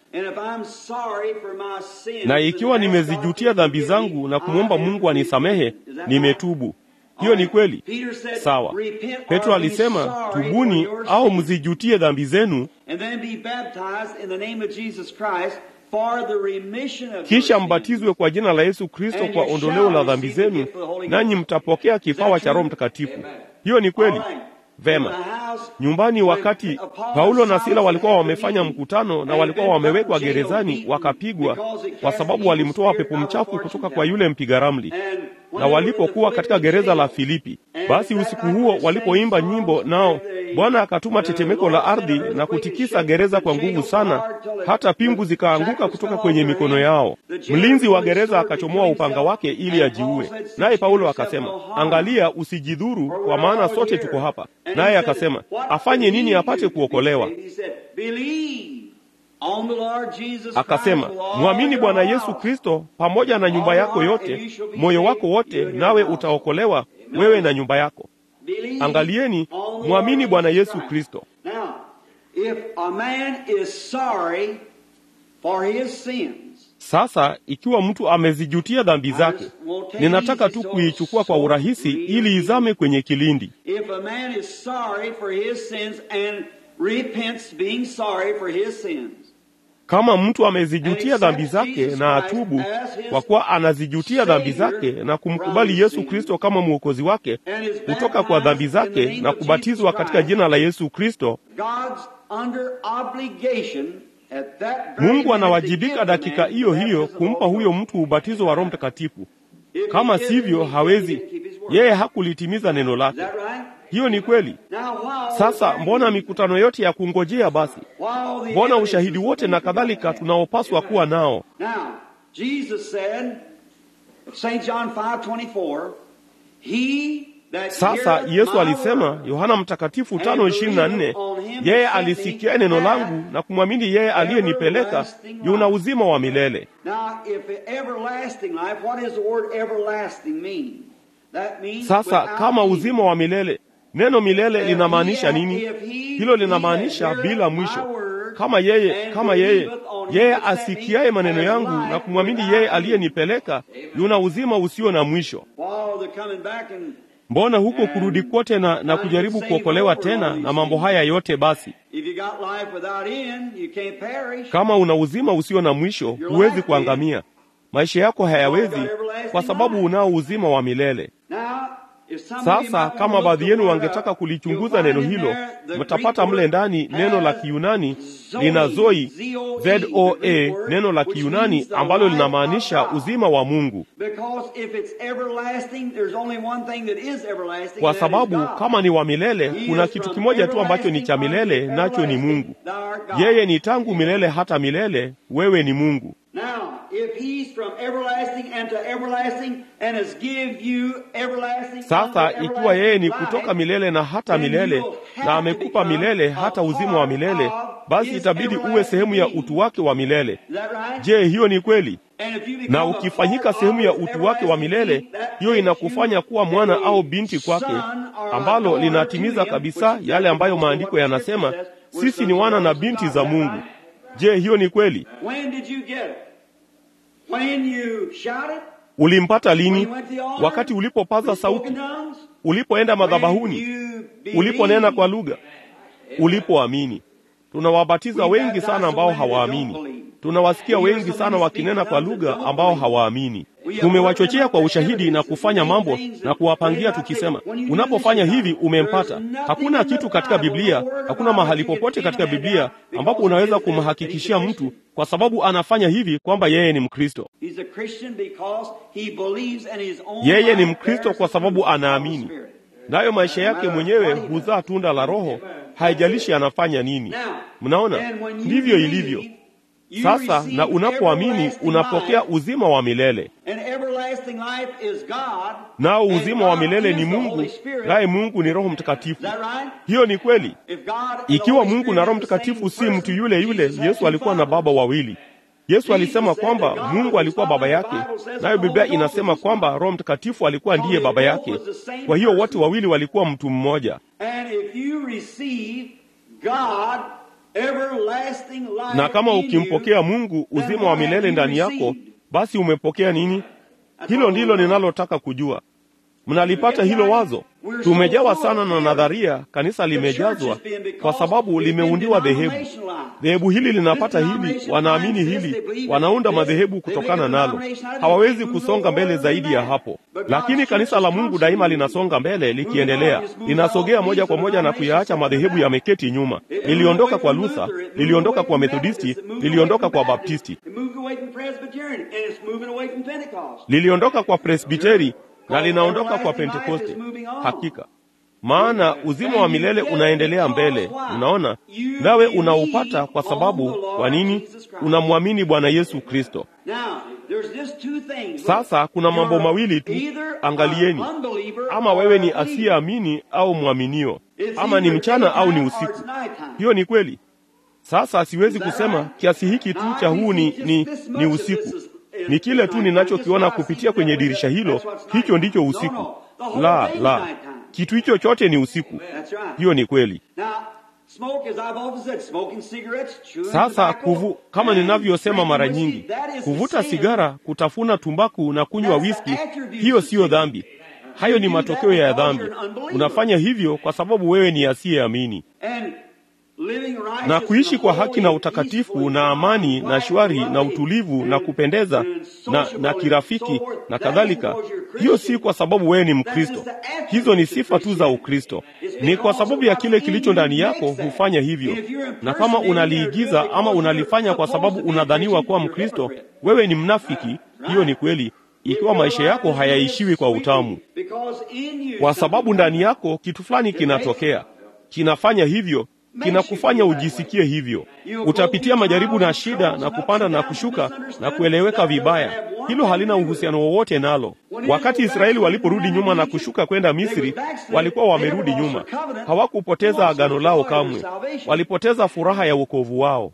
Na ikiwa nimezijutia dhambi zangu na kumwomba Mungu anisamehe, nimetubu. Hiyo ni kweli. Sawa. Petro alisema tubuni au mzijutie dhambi zenu, kisha mbatizwe kwa jina la Yesu Kristo kwa ondoleo la dhambi zenu, nanyi mtapokea kipawa cha Roho Mtakatifu. Hiyo ni kweli. Vema. Nyumbani, wakati Paulo na Sila walikuwa wamefanya mkutano na walikuwa wamewekwa gerezani, wakapigwa kwa sababu walimtoa pepo mchafu kutoka kwa yule mpiga ramli. Na walipokuwa katika gereza la Filipi, basi usiku huo walipoimba nyimbo, nao Bwana akatuma tetemeko la ardhi na kutikisa gereza kwa nguvu sana, hata pingu zikaanguka kutoka kwenye mikono yao. Mlinzi wa gereza akachomoa upanga wake ili ajiue, naye Paulo akasema, angalia, usijidhuru, kwa maana sote tuko hapa. Naye akasema, afanye nini apate kuokolewa? Akasema, mwamini Bwana Yesu Kristo pamoja na nyumba yako yote, moyo wako wote, nawe utaokolewa, wewe na nyumba yako. Angalieni, mwamini Bwana Yesu Kristo. Sasa ikiwa mtu amezijutia dhambi zake, ninataka tu kuichukua kwa urahisi ili izame kwenye kilindi. Kama mtu amezijutia dhambi zake na atubu, kwa kuwa anazijutia dhambi zake na kumkubali Yesu Kristo kama mwokozi wake kutoka kwa dhambi zake na kubatizwa katika jina la Yesu Kristo, Mungu anawajibika dakika hiyo hiyo kumpa huyo mtu ubatizo wa Roho Mtakatifu. Kama sivyo, hawezi yeye, hakulitimiza neno lake. Hiyo ni kweli. Sasa mbona mikutano yote ya kungojea basi? Mbona ushahidi wote na kadhalika tunaopaswa kuwa nao? Sasa Yesu alisema, Yohana Mtakatifu tano ishirini na nne, yeye alisikia neno langu na kumwamini yeye aliyenipeleka yuna uzima wa milele. Sasa kama uzima wa milele Neno milele linamaanisha nini? Hilo linamaanisha bila mwisho. Kama yeye kama yeye yeye asikiaye maneno yangu na kumwamini yeye aliyenipeleka yuna uzima usio na mwisho. Mbona huko kurudi kwote na, na kujaribu kuokolewa tena na mambo haya yote? Basi kama una uzima usio na mwisho, huwezi kuangamia. Maisha yako hayawezi, kwa sababu unao uzima wa milele. Sasa kama baadhi yenu wangetaka kulichunguza neno hilo, mtapata mle ndani neno la Kiyunani lina zoi, zoa, neno la Kiyunani ambalo linamaanisha uzima wa Mungu, kwa sababu kama ni wa milele, kuna kitu kimoja tu ambacho ni cha milele, nacho ni Mungu. Yeye ni tangu milele hata milele, wewe ni Mungu. Sasa ikiwa yeye ni kutoka milele na hata milele na amekupa milele hata uzima wa milele, basi itabidi uwe sehemu ya utu wake wa milele. Je, hiyo ni kweli? Na ukifanyika sehemu ya utu wake wa milele, hiyo inakufanya kuwa mwana au binti kwake, ambalo linatimiza kabisa yale ambayo maandiko yanasema, sisi ni wana na binti za Mungu. Je, hiyo ni kweli? Ulimpata lini? Wakati ulipopaza sauti, ulipoenda madhabahuni, uliponena kwa lugha, ulipoamini. Tunawabatiza wengi sana ambao hawaamini. Tunawasikia wengi sana wakinena kwa lugha ambao hawaamini. tumewachochea kwa ushahidi na kufanya mambo na kuwapangia tukisema, unapofanya hivi umempata. Hakuna kitu katika Biblia, hakuna mahali popote katika Biblia ambapo unaweza kumhakikishia mtu kwa sababu anafanya hivi kwamba yeye ni Mkristo. Yeye ni Mkristo kwa sababu anaamini, nayo maisha yake mwenyewe huzaa tunda la Roho, haijalishi anafanya nini. Mnaona, ndivyo ilivyo sasa. Na unapoamini unapokea uzima wa milele, nao uzima wa milele ni Mungu, naye Mungu ni Roho Mtakatifu. Hiyo ni kweli. Ikiwa Mungu na Roho Mtakatifu si mtu yule yule, Yesu alikuwa na baba wawili. Yesu alisema kwamba Mungu alikuwa baba yake, nayo Biblia inasema kwamba Roho Mtakatifu alikuwa ndiye baba yake. Kwa hiyo wote wawili walikuwa mtu mmoja. Na kama ukimpokea Mungu uzima wa milele ndani yako, basi umepokea nini? Hilo ndilo ninalotaka kujua. Mnalipata hilo wazo? Tumejawa sana na nadharia, kanisa limejazwa kwa sababu limeundiwa dhehebu. Dhehebu hili linapata hili, wanaamini hili, wanaunda madhehebu kutokana nalo. Hawawezi kusonga mbele zaidi ya hapo, lakini kanisa la Mungu daima linasonga mbele, likiendelea, linasogea moja kwa moja na kuyaacha madhehebu yameketi nyuma. Liliondoka kwa Luther, liliondoka kwa Methodisti, liliondoka kwa Baptisti, liliondoka kwa Presbiteri na linaondoka kwa Pentekoste. Hakika, maana uzima wa milele unaendelea mbele. Unaona, nawe unaupata kwa sababu, kwa nini? Unamwamini Bwana Yesu Kristo. Sasa kuna mambo mawili tu, angalieni, ama wewe ni asiyeamini au mwaminio, ama ni mchana au ni usiku. Hiyo ni kweli. Sasa siwezi kusema kiasi hiki tu cha huu ni, ni, ni usiku ni kile tu ninachokiona kupitia kwenye dirisha hilo, hicho ndicho usiku. La, la, kitu hicho chote ni usiku. Hiyo ni kweli. Sasa kuvu, kama ninavyosema mara nyingi, kuvuta sigara, kutafuna tumbaku na kunywa wiski, hiyo siyo dhambi. Hayo ni matokeo ya dhambi. Unafanya hivyo kwa sababu wewe ni asiyeamini na kuishi kwa haki na utakatifu na amani na shwari na utulivu na kupendeza na, na kirafiki na kadhalika, hiyo si kwa sababu wewe ni Mkristo. Hizo ni sifa tu za Ukristo, ni kwa sababu ya kile kilicho ndani yako hufanya hivyo. Na kama unaliigiza ama unalifanya kwa sababu unadhaniwa kuwa Mkristo, wewe ni mnafiki. Hiyo ni kweli, ikiwa maisha yako hayaishiwi kwa utamu, kwa sababu ndani yako kitu fulani kinatokea, kinafanya hivyo kinakufanya ujisikie hivyo. Utapitia majaribu na shida na kupanda na kushuka na kueleweka vibaya. Hilo halina uhusiano wowote nalo. Wakati Israeli waliporudi nyuma na kushuka kwenda Misri, walikuwa wamerudi nyuma, hawakupoteza agano lao kamwe. Walipoteza furaha ya wokovu wao.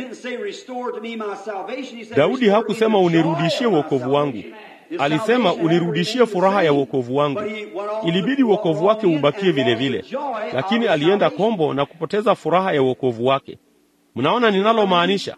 Daudi hakusema unirudishie wokovu wangu, alisema unirudishie furaha ya wokovu wangu. Ilibidi wokovu wake ubakie vile vile, lakini alienda kombo na kupoteza furaha ya wokovu wake. Mnaona ninalomaanisha?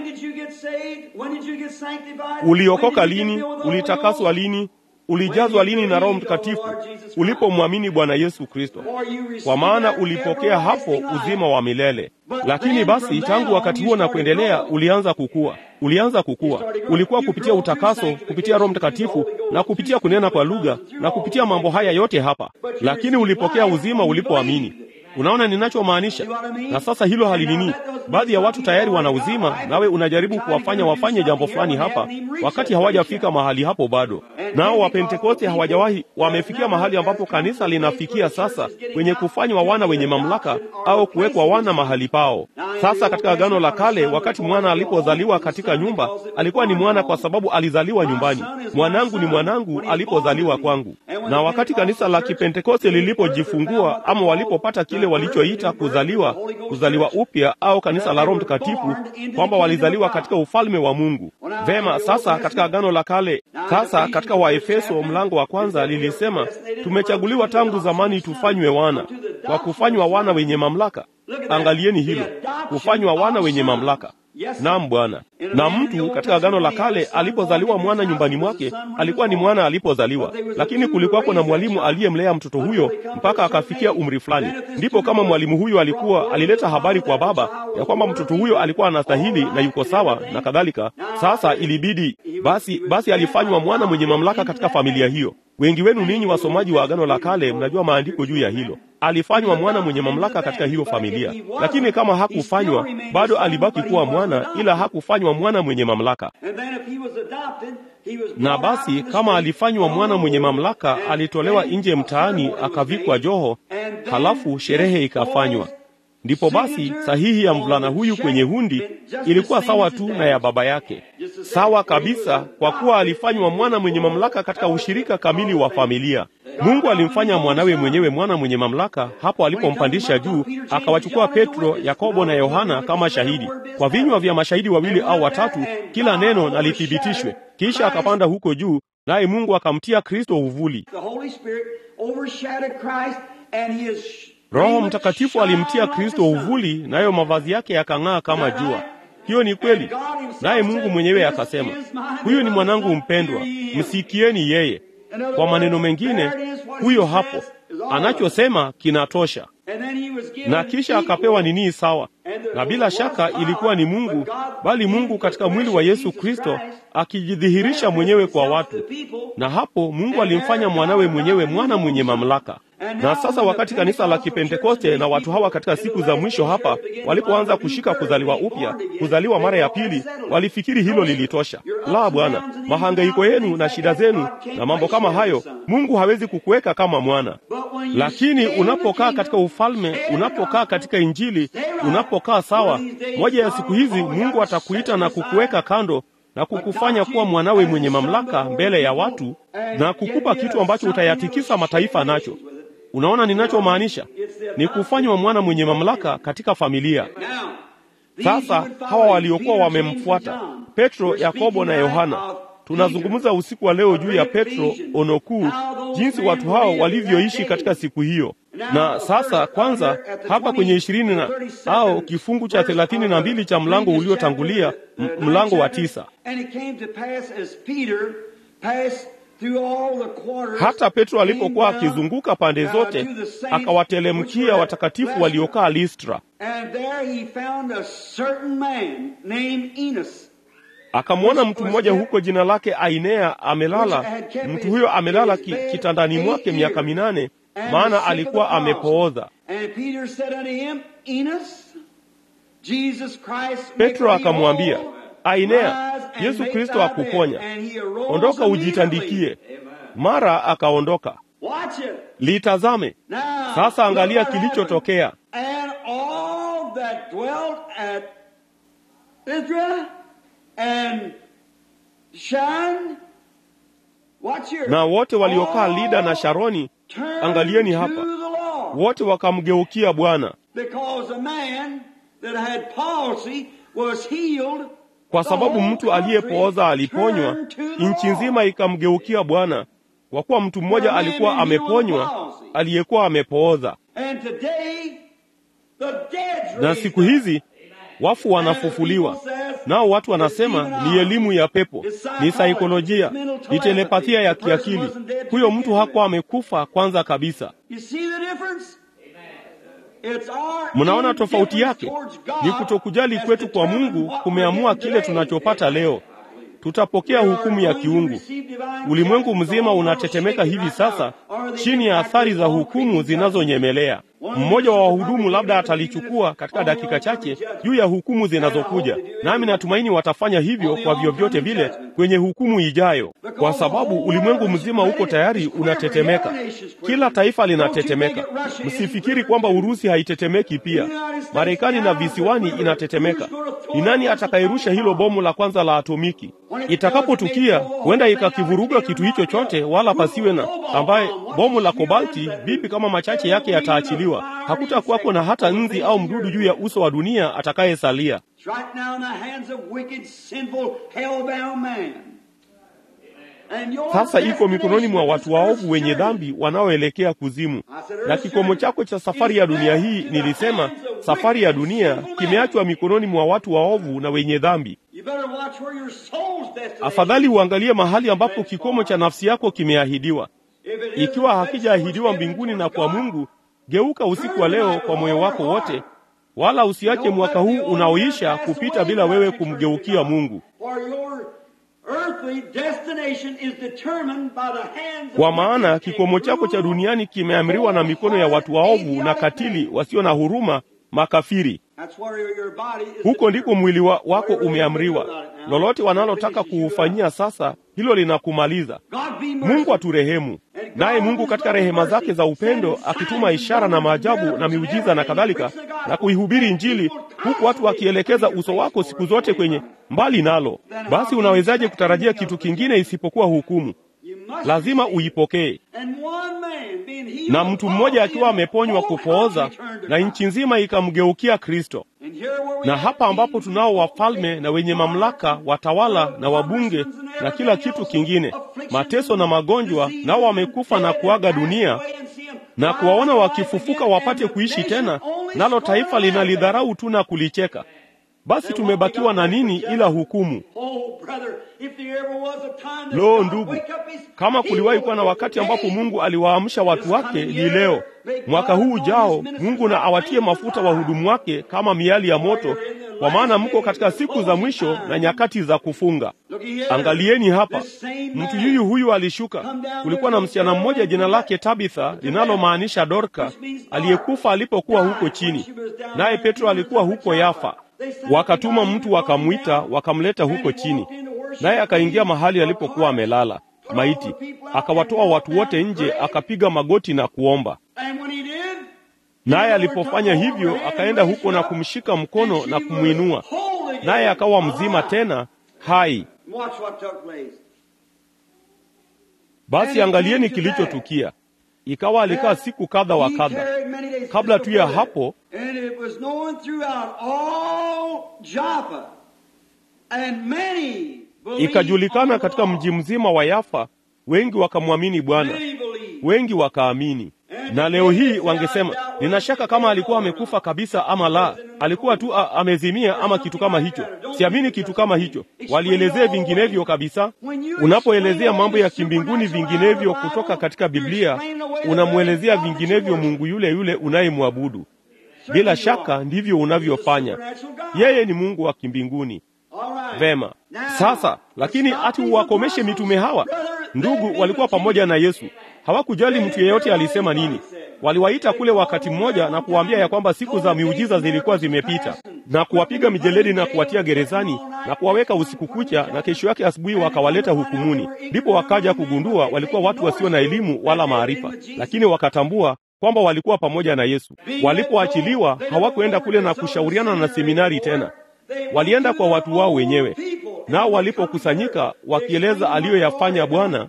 Uliokoka lini? Ulitakaswa lini? Ulijazwa lini na Roho Mtakatifu? Ulipomwamini Bwana Yesu Kristo, kwa maana ulipokea hapo uzima wa milele. Lakini basi tangu wakati huo na kuendelea, ulianza kukua, ulianza kukua. Ulikuwa kupitia utakaso, kupitia Roho Mtakatifu na kupitia kunena kwa lugha na kupitia mambo haya yote hapa, lakini ulipokea uzima ulipoamini. Unaona ninachomaanisha? Na sasa hilo halinini. Baadhi ya watu tayari wana uzima, nawe unajaribu kuwafanya wafanye jambo fulani hapa, wakati hawajafika mahali hapo bado. Nao Wapentekoste hawajawahi wamefikia mahali ambapo kanisa linafikia sasa, kwenye kufanywa wana wenye mamlaka au kuwekwa wana mahali pao. Sasa katika Agano la Kale, wakati mwana alipozaliwa katika nyumba, alikuwa ni mwana kwa sababu alizaliwa nyumbani. Mwanangu ni mwanangu alipozaliwa kwangu. Na wakati kanisa la Kipentekoste lilipojifungua ama walipopata kile walichoita kuzaliwa, kuzaliwa upya au kanisa la Roho Mtakatifu, kwamba walizaliwa katika ufalme wa Mungu. Vema, sasa katika Agano la Kale, sasa katika Waefeso mlango wa kwanza lilisema tumechaguliwa tangu zamani tufanywe wana, kwa kufanywa wana wenye mamlaka. Angalieni hilo, kufanywa wana wenye mamlaka. Naam Bwana. Na mtu katika Agano la Kale alipozaliwa mwana nyumbani mwake alikuwa ni mwana alipozaliwa, lakini kulikuwako na mwalimu aliyemlea mtoto huyo mpaka akafikia umri fulani. Ndipo kama mwalimu huyo alikuwa alileta habari kwa baba ya kwamba mtoto huyo alikuwa anastahili na yuko sawa na kadhalika, sasa ilibidi basi, basi alifanywa mwana mwenye mamlaka katika familia hiyo. Wengi wenu ninyi wasomaji wa Agano la Kale mnajua maandiko juu ya hilo. Alifanywa mwana mwenye mamlaka katika hiyo familia, lakini kama hakufanywa, bado alibaki kuwa mwana, ila hakufanywa mwana mwenye mamlaka. Na basi kama alifanywa mwana mwenye mamlaka, alitolewa nje mtaani, akavikwa joho, halafu sherehe ikafanywa. Ndipo basi sahihi ya mvulana huyu kwenye hundi ilikuwa sawa tu na ya baba yake, sawa kabisa, kwa kuwa alifanywa mwana mwenye mamlaka katika ushirika kamili wa familia. Mungu alimfanya mwanawe mwenyewe mwana mwenye mamlaka hapo alipompandisha juu, akawachukua Petro, Yakobo na Yohana kama shahidi. Kwa vinywa vya mashahidi wawili au watatu, kila neno na lithibitishwe. Kisha akapanda huko juu, naye Mungu akamtia Kristo uvuli. Roho Mtakatifu alimtia Kristo uvuli, nayo mavazi yake yakang'aa kama jua. Hiyo ni kweli. Naye Mungu mwenyewe akasema, huyu ni mwanangu mpendwa, msikieni yeye. Kwa maneno mengine, huyo hapo, anachosema kinatosha. Na kisha akapewa nini sawa, na bila shaka ilikuwa ni Mungu, bali Mungu katika mwili wa Yesu Kristo akijidhihirisha mwenyewe kwa watu, na hapo Mungu alimfanya mwanawe mwenyewe mwana mwenye mamlaka. Na sasa wakati kanisa la Kipentekoste na watu hawa katika siku za mwisho hapa walipoanza kushika kuzaliwa upya, kuzaliwa mara ya pili, walifikiri hilo lilitosha. La, Bwana, mahangaiko yenu na shida zenu na mambo kama hayo, Mungu hawezi kukuweka kama mwana. Lakini unapokaa katika ufalme, unapokaa katika Injili, unapokaa sawa, moja ya siku hizi Mungu atakuita na kukuweka kando na kukufanya kuwa mwanawe mwenye mamlaka mbele ya watu na kukupa kitu ambacho utayatikisa mataifa nacho. Unaona ninachomaanisha? Ni kufanywa mwana mwenye mamlaka katika familia. Sasa hawa waliokuwa wamemfuata Petro, Yakobo na Yohana, tunazungumza usiku wa leo juu ya Petro ono kuu, jinsi watu hao walivyoishi katika siku hiyo. Na sasa kwanza hapa kwenye ishirini na au kifungu cha thelathini na mbili cha mlango uliotangulia, mlango wa tisa hata Petro alipokuwa akizunguka pande zote, akawatelemkia watakatifu waliokaa Listra, akamwona mtu mmoja huko jina lake Ainea amelala. Mtu huyo amelala ki, kitandani mwake miaka minane, maana alikuwa amepooza. Petro akamwambia Ainea, Yesu Kristo akuponya, ondoka ujitandikie. Mara akaondoka. Litazame sasa, angalia kilichotokea. Na wote waliokaa Lida na Sharoni, angalieni hapa, wote wakamgeukia Bwana kwa sababu mtu aliyepooza aliponywa, nchi nzima ikamgeukia Bwana, kwa kuwa mtu mmoja alikuwa ameponywa aliyekuwa amepooza. Na siku hizi wafu wanafufuliwa, nao watu wanasema ni elimu ya pepo, ni saikolojia, ni telepathia ya kiakili. Huyo mtu hakuwa amekufa kwanza kabisa. Mnaona tofauti yake? Ni kutokujali kwetu kwa Mungu kumeamua kile tunachopata leo. Tutapokea hukumu ya kiungu. Ulimwengu mzima unatetemeka hivi sasa chini ya athari za hukumu zinazonyemelea. Mmoja wa wahudumu labda atalichukua katika dakika chache juu ya hukumu zinazokuja, nami natumaini watafanya hivyo kwa vyovyote vile kwenye hukumu ijayo, kwa sababu ulimwengu mzima uko tayari unatetemeka. Kila taifa linatetemeka. Msifikiri kwamba Urusi haitetemeki pia. Marekani na visiwani inatetemeka. Ni nani atakayerusha hilo bomu la kwanza la atomiki? Itakapotukia huenda ikakivuruga kitu hicho chote, wala pasiwe na ambaye bomu la kobalti, vipi kama machache yake yataachiliwa? Hakutakuwako na hata nzi au mdudu juu ya uso wa dunia atakayesalia. Sasa iko mikononi mwa watu waovu wenye dhambi wanaoelekea kuzimu. Na kikomo chako cha safari ya dunia hii, nilisema safari ya dunia kimeachwa mikononi mwa watu waovu na wenye dhambi. Afadhali uangalie mahali ambapo kikomo cha nafsi yako kimeahidiwa. Ikiwa hakijaahidiwa mbinguni na kwa Mungu, geuka usiku wa leo kwa moyo wako wote, wala usiache mwaka huu unaoisha kupita bila wewe kumgeukia Mungu, kwa maana kikomo chako cha duniani kimeamriwa na mikono ya watu waovu na katili wasio na huruma, makafiri. Huko ndiko mwili wa wako umeamriwa. Lolote wanalotaka kuufanyia sasa, hilo linakumaliza. Mungu aturehemu. Naye Mungu katika rehema zake za upendo, akituma ishara na maajabu na miujiza na kadhalika, na kuihubiri Injili, huku watu wakielekeza uso wako siku zote kwenye mbali nalo, basi unawezaje kutarajia kitu kingine isipokuwa hukumu? Lazima uipokee. Na mtu mmoja akiwa ameponywa kupooza, na nchi nzima ikamgeukia Kristo. Na hapa ambapo tunao wafalme na wenye mamlaka, watawala na wabunge na kila kitu kingine, mateso na magonjwa, nao wamekufa na kuaga dunia, na kuwaona wakifufuka wapate kuishi tena, nalo taifa linalidharau tu na kulicheka. Basi tumebakiwa na nini ila hukumu? Lo, ndugu, kama kuliwahi kuwa na wakati ambapo Mungu aliwaamsha watu wake, ni leo. Mwaka huu ujao, Mungu na awatie mafuta wahudumu wake kama miali ya moto, kwa maana mko katika siku za mwisho na nyakati za kufunga. Angalieni hapa, mtu yuyu huyu alishuka. Kulikuwa na msichana mmoja jina lake Tabitha, linalomaanisha Dorka, aliyekufa alipokuwa huko chini, naye Petro alikuwa huko Yafa. Wakatuma mtu wakamwita, wakamleta huko chini, naye akaingia mahali alipokuwa amelala maiti, akawatoa watu wote nje, akapiga magoti na kuomba. Naye alipofanya hivyo, akaenda huko na kumshika mkono na kumwinua, naye akawa mzima tena hai. Basi angalieni kilichotukia. Ikawa alikaa siku kadha wa kadha. Kabla tu ya hapo, ikajulikana katika mji mzima wa Yafa, wengi wakamwamini Bwana, wengi wakaamini. Na leo hii wangesema, nina shaka kama alikuwa amekufa kabisa ama la, alikuwa tu a, amezimia ama kitu kama hicho. Siamini kitu kama hicho. Walielezea vinginevyo kabisa. Unapoelezea mambo ya kimbinguni vinginevyo kutoka katika Biblia, unamwelezea vinginevyo Mungu yule yule unayemwabudu. Bila shaka ndivyo unavyofanya. Yeye ni Mungu wa kimbinguni. Vema. Sasa lakini ati uwakomeshe mitume hawa? Ndugu, walikuwa pamoja na Yesu. Hawakujali mtu yeyote alisema nini. Waliwaita kule wakati mmoja na kuwaambia ya kwamba siku za miujiza zilikuwa zimepita, na kuwapiga mijeledi na kuwatia gerezani na kuwaweka usiku kucha, na kesho yake asubuhi wakawaleta hukumuni. Ndipo wakaja kugundua walikuwa watu wasio na elimu wala maarifa, lakini wakatambua kwamba walikuwa pamoja na Yesu. Walipoachiliwa hawakuenda kule na kushauriana na seminari tena, walienda kwa watu wao wenyewe. Nao walipokusanyika wakieleza aliyoyafanya Bwana,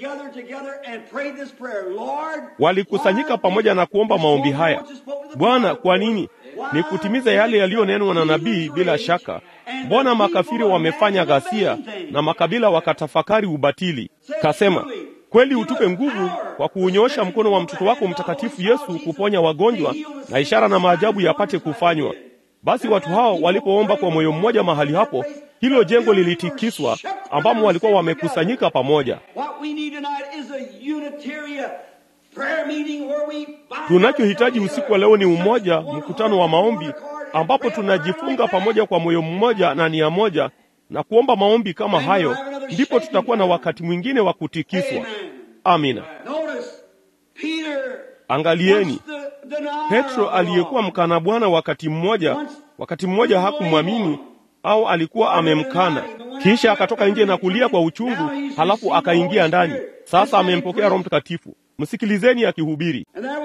walikusanyika pamoja na kuomba maombi haya: Bwana, kwa nini? Ni kutimiza yale yaliyonenwa na nabii. Bila shaka, mbona makafiri wamefanya ghasia na makabila wakatafakari ubatili? Kasema, kweli utupe nguvu kwa kuunyoosha mkono wa mtoto wako mtakatifu Yesu kuponya wagonjwa na ishara na maajabu yapate kufanywa. Basi watu hao walipoomba kwa moyo mmoja mahali hapo, hilo jengo lilitikiswa, ambamo walikuwa wamekusanyika pamoja. Tunachohitaji usiku wa leo ni umoja, mkutano wa maombi, ambapo tunajifunga pamoja kwa moyo mmoja na nia moja na kuomba maombi kama hayo, ndipo tutakuwa na wakati mwingine wa kutikiswa. Amina. Angalieni, Petro aliyekuwa mkana Bwana wakati mmoja, wakati mmoja hakumwamini au alikuwa amemkana, kisha akatoka nje na kulia kwa uchungu, halafu akaingia ndani. Sasa amempokea Roho Mtakatifu. Msikilizeni akihubiri.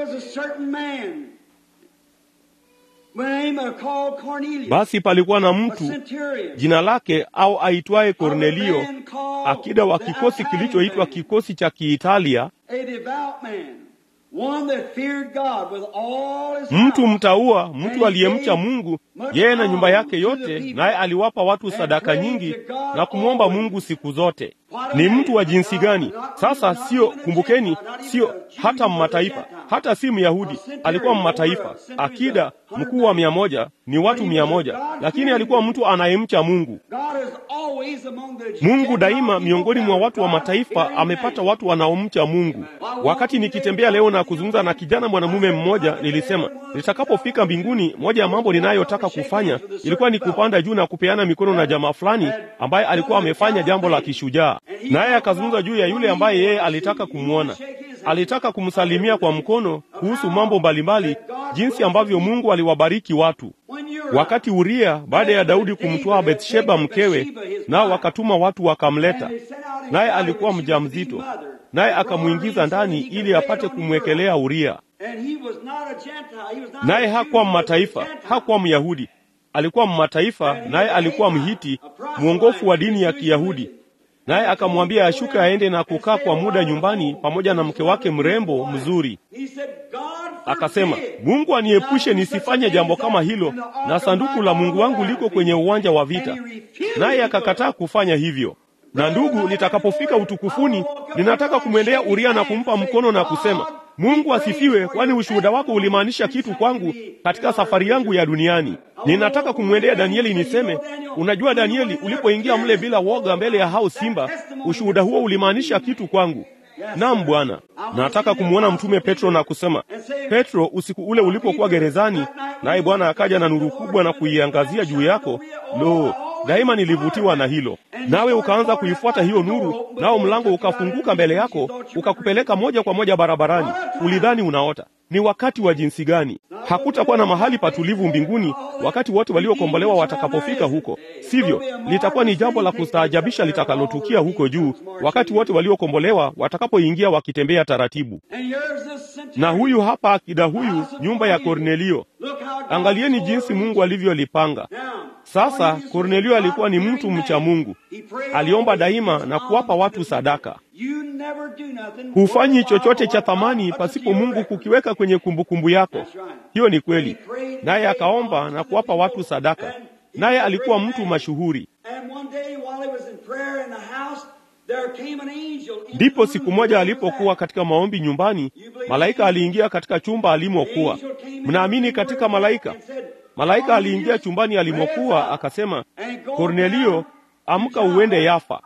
Basi palikuwa na mtu jina lake au aitwaye Kornelio, akida wa kikosi kilichoitwa kikosi cha Kiitalia, mtu mtaua, mtu aliyemcha Mungu, yeye na nyumba yake yote, naye aliwapa watu sadaka nyingi na kumwomba Mungu siku zote. Ni mtu wa jinsi gani? Sasa sio, kumbukeni, sio hata mmataifa, hata si Myahudi, alikuwa mmataifa, akida mkuu wa mia moja, ni watu mia moja, lakini alikuwa mtu anayemcha Mungu. Mungu daima miongoni mwa watu wa mataifa amepata watu wanaomcha Mungu. Wakati nikitembea leo na kuzungumza na kijana mwanamume mmoja, nilisema nitakapofika mbinguni, moja ya mambo ninayotaka kufanya ilikuwa ni kupanda juu na kupeana mikono na jamaa fulani ambaye alikuwa amefanya jambo la kishujaa, naye akazungumza juu ya yule ambaye yeye alitaka kumwona alitaka kumsalimia kwa mkono kuhusu mambo mbalimbali, jinsi ambavyo Mungu aliwabariki watu. Wakati Uria baada ya Daudi kumtwaa Bathsheba mkewe, nao wakatuma watu wakamleta, naye alikuwa mjamzito, naye akamwingiza ndani ili apate kumwekelea Uria. Naye hakuwa mmataifa, hakuwa Myahudi, alikuwa mmataifa, naye alikuwa Mhiti, mwongofu wa dini ya Kiyahudi naye akamwambia ashuke aende na kukaa kwa muda nyumbani pamoja na mke wake mrembo mzuri. Akasema, Mungu aniepushe nisifanye jambo kama hilo, na sanduku la Mungu wangu liko kwenye uwanja wa vita. Naye akakataa kufanya hivyo. Na ndugu, nitakapofika utukufuni, ninataka kumwendea Uria na kumpa mkono na kusema, Mungu asifiwe, kwani ushuhuda wako ulimaanisha kitu kwangu katika safari yangu ya duniani. Ninataka kumwendea Danieli niseme, unajua Danieli, ulipoingia mle bila woga mbele ya hao simba, ushuhuda huo ulimaanisha kitu kwangu. Naam Bwana. Nataka kumwona mtume Petro na kusema, Petro, usiku ule ulipokuwa gerezani, naye Bwana akaja na nuru kubwa na kuiangazia juu yako, lo, daima nilivutiwa na hilo. Nawe ukaanza kuifuata hiyo nuru, nao mlango ukafunguka mbele yako, ukakupeleka moja kwa moja barabarani. Ulidhani unaota. Ni wakati wa jinsi gani! Hakutakuwa na mahali patulivu mbinguni wakati wote waliokombolewa watakapofika huko, sivyo? Litakuwa ni jambo la kustaajabisha litakalotukia huko juu wakati wote waliokombolewa watakapoingia wakitembea taratibu. Na huyu hapa akida huyu, nyumba ya Kornelio. Angalieni jinsi Mungu alivyolipanga. Sasa Kornelio alikuwa ni mtu mcha Mungu, aliomba daima na kuwapa watu sadaka. Hufanyi chochote cha thamani pasipo Mungu kukiweka kwenye kumbukumbu yako. Hiyo ni kweli. Naye akaomba na kuwapa watu sadaka, naye alikuwa mtu mashuhuri. Ndipo siku moja alipokuwa katika maombi nyumbani, malaika aliingia katika chumba alimokuwa. Mnaamini katika malaika? Malaika aliingia chumbani alimokuwa akasema, Kornelio, amka uende Yafa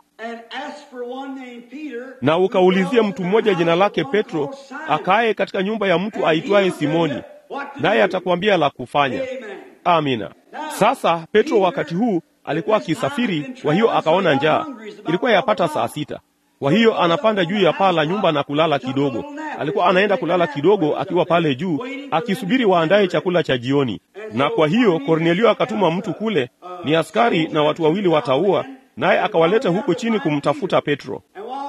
na ukaulizia mtu mmoja jina lake Petro, akaye katika nyumba ya mtu aitwaye Simoni, naye atakwambia la kufanya. Amina. Sasa Petro wakati huu alikuwa akisafiri, kwa hiyo akaona njaa. Ilikuwa yapata saa sita. Kwa hiyo anapanda juu ya paa la nyumba na kulala kidogo. Alikuwa anaenda kulala kidogo akiwa pale juu akisubiri waandaye chakula cha jioni. Na kwa hiyo Kornelio akatuma mtu kule, ni askari na watu wawili wataua, naye akawaleta huko chini kumtafuta Petro.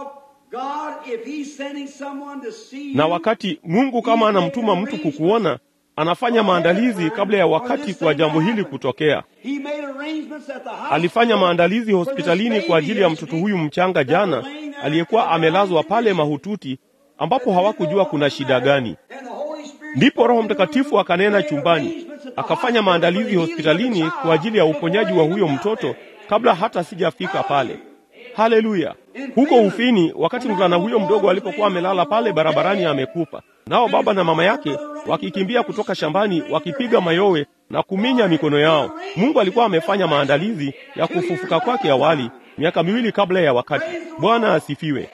Na wakati Mungu kama anamtuma mtu kukuona, anafanya maandalizi kabla ya wakati kwa jambo hili kutokea. Alifanya maandalizi hospitalini kwa ajili ya mtoto huyu mchanga jana aliyekuwa amelazwa pale mahututi, ambapo hawakujua kuna shida gani. Ndipo Roho Mtakatifu akanena chumbani, akafanya maandalizi hospitalini kwa ajili ya uponyaji wa huyo mtoto kabla hata sijafika pale. Haleluya! Huko Ufini, wakati mvulana huyo mdogo alipokuwa amelala pale barabarani amekufa, nao baba na mama yake wakikimbia kutoka shambani wakipiga mayowe na kuminya mikono yao. Mungu alikuwa amefanya maandalizi ya kufufuka kwake awali, miaka miwili kabla ya wakati. Bwana asifiwe.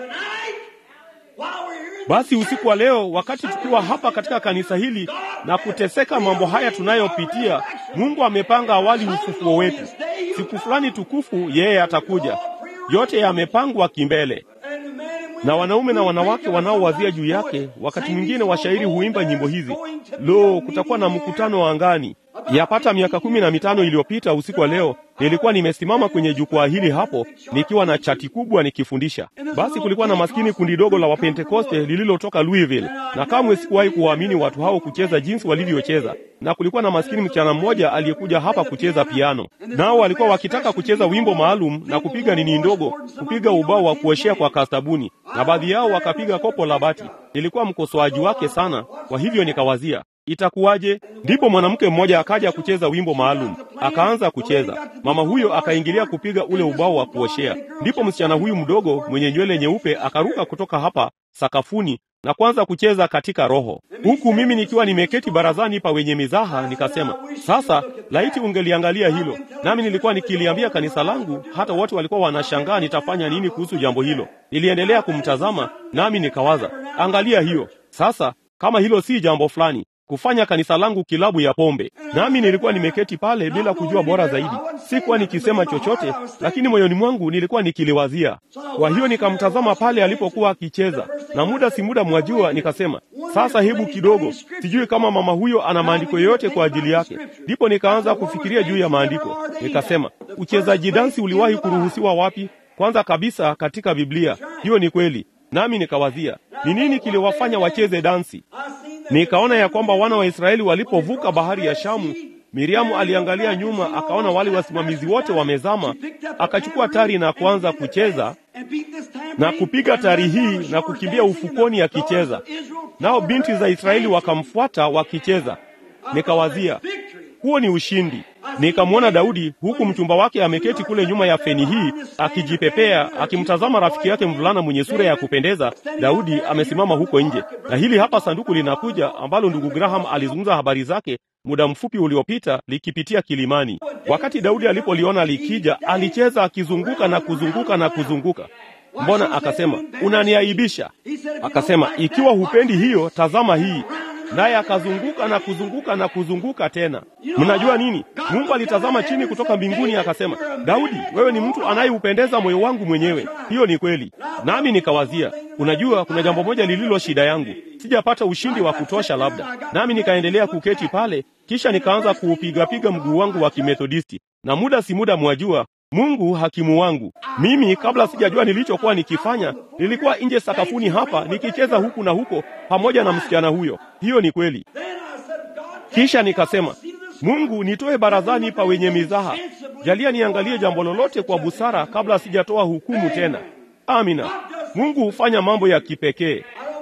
Basi usiku wa leo, wakati tukiwa hapa katika kanisa hili na kuteseka mambo haya tunayopitia, Mungu amepanga awali ufufuo wetu. Siku fulani tukufu yeye atakuja. Yote yamepangwa kimbele, na wanaume na wanawake wanaowazia juu yake. Wakati mwingine washairi huimba nyimbo hizi, lo, kutakuwa na mkutano wa angani. Yapata miaka kumi na mitano iliyopita usiku wa leo, nilikuwa nimesimama kwenye jukwaa hili hapo nikiwa na chati kubwa nikifundisha. Basi kulikuwa na maskini kundi dogo la Wapentekoste lililotoka Louisville, na kamwe sikuwahi kuwaamini watu hao kucheza jinsi walivyocheza. Na kulikuwa na maskini msichana mmoja aliyekuja hapa kucheza piano, nao walikuwa wakitaka kucheza wimbo maalum na kupiga nini ndogo, kupiga ubao wa kuoshea kwa kastabuni, na baadhi yao wakapiga kopo la bati. Nilikuwa mkosoaji wake sana, kwa hivyo nikawazia itakuwaje? Ndipo mwanamke mmoja akaja kucheza wimbo maalum, akaanza kucheza. Mama huyo akaingilia kupiga ule ubao wa kuoshea. Ndipo msichana huyu mdogo mwenye nywele nyeupe akaruka kutoka hapa sakafuni na kuanza kucheza katika roho, huku mimi nikiwa nimeketi barazani pa wenye mizaha. Nikasema, sasa laiti ungeliangalia hilo. Nami nilikuwa nikiliambia kanisa langu, hata wote walikuwa wanashangaa nitafanya nini kuhusu jambo hilo. Niliendelea kumtazama, nami nikawaza, angalia hiyo sasa, kama hilo si jambo fulani kufanya kanisa langu kilabu ya pombe. Nami nilikuwa nimeketi pale bila kujua bora zaidi, sikuwa nikisema chochote, lakini moyoni mwangu nilikuwa nikiliwazia. Kwa hiyo nikamtazama pale alipokuwa akicheza, na muda si muda, mwajua, nikasema sasa, hebu kidogo, sijui kama mama huyo ana maandiko yoyote kwa ajili yake. Ndipo nikaanza kufikiria juu ya maandiko, nikasema, uchezaji dansi uliwahi kuruhusiwa wapi? Kwanza kabisa katika Biblia. Hiyo ni kweli. Nami nikawazia ni nini kiliwafanya wacheze dansi. Nikaona ya kwamba wana wa Israeli walipovuka bahari ya Shamu, Miriamu aliangalia nyuma, akaona wale wasimamizi wote wamezama, akachukua tari na kuanza kucheza na kupiga tari hii na kukimbia ufukoni akicheza, nao binti za Israeli wakamfuata wakicheza. Nikawazia huo ni ushindi. Nikamwona Daudi huku mchumba wake ameketi kule nyuma ya feni hii akijipepea, akimtazama rafiki yake mvulana mwenye sura ya kupendeza. Daudi amesimama huko nje, na hili hapa sanduku linakuja, ambalo ndugu Graham alizungumza habari zake muda mfupi uliopita, likipitia kilimani. Wakati Daudi alipoliona likija, alicheza akizunguka na kuzunguka na kuzunguka. Mbona? Akasema, unaniaibisha. Akasema, ikiwa hupendi hiyo, tazama hii naye akazunguka na kuzunguka na kuzunguka tena. Mnajua nini? Mungu alitazama chini kutoka mbinguni akasema, Daudi, wewe ni mtu anayeupendeza moyo wangu mwenyewe. Hiyo ni kweli. Nami nikawazia, unajua, kuna jambo moja lililo shida yangu, sijapata ushindi wa kutosha labda. Nami nikaendelea kuketi pale, kisha nikaanza kuupigapiga mguu wangu wa Kimethodisti, na muda si muda, mwajua Mungu hakimu wangu. Mimi kabla sijajua nilichokuwa nikifanya, nilikuwa nje sakafuni hapa nikicheza huku na huko pamoja na msichana huyo. Hiyo ni kweli. Kisha nikasema, Mungu, nitoe barazani pa wenye mizaha, jalia niangalie jambo lolote kwa busara kabla sijatoa hukumu tena. Amina. Mungu hufanya mambo ya kipekee.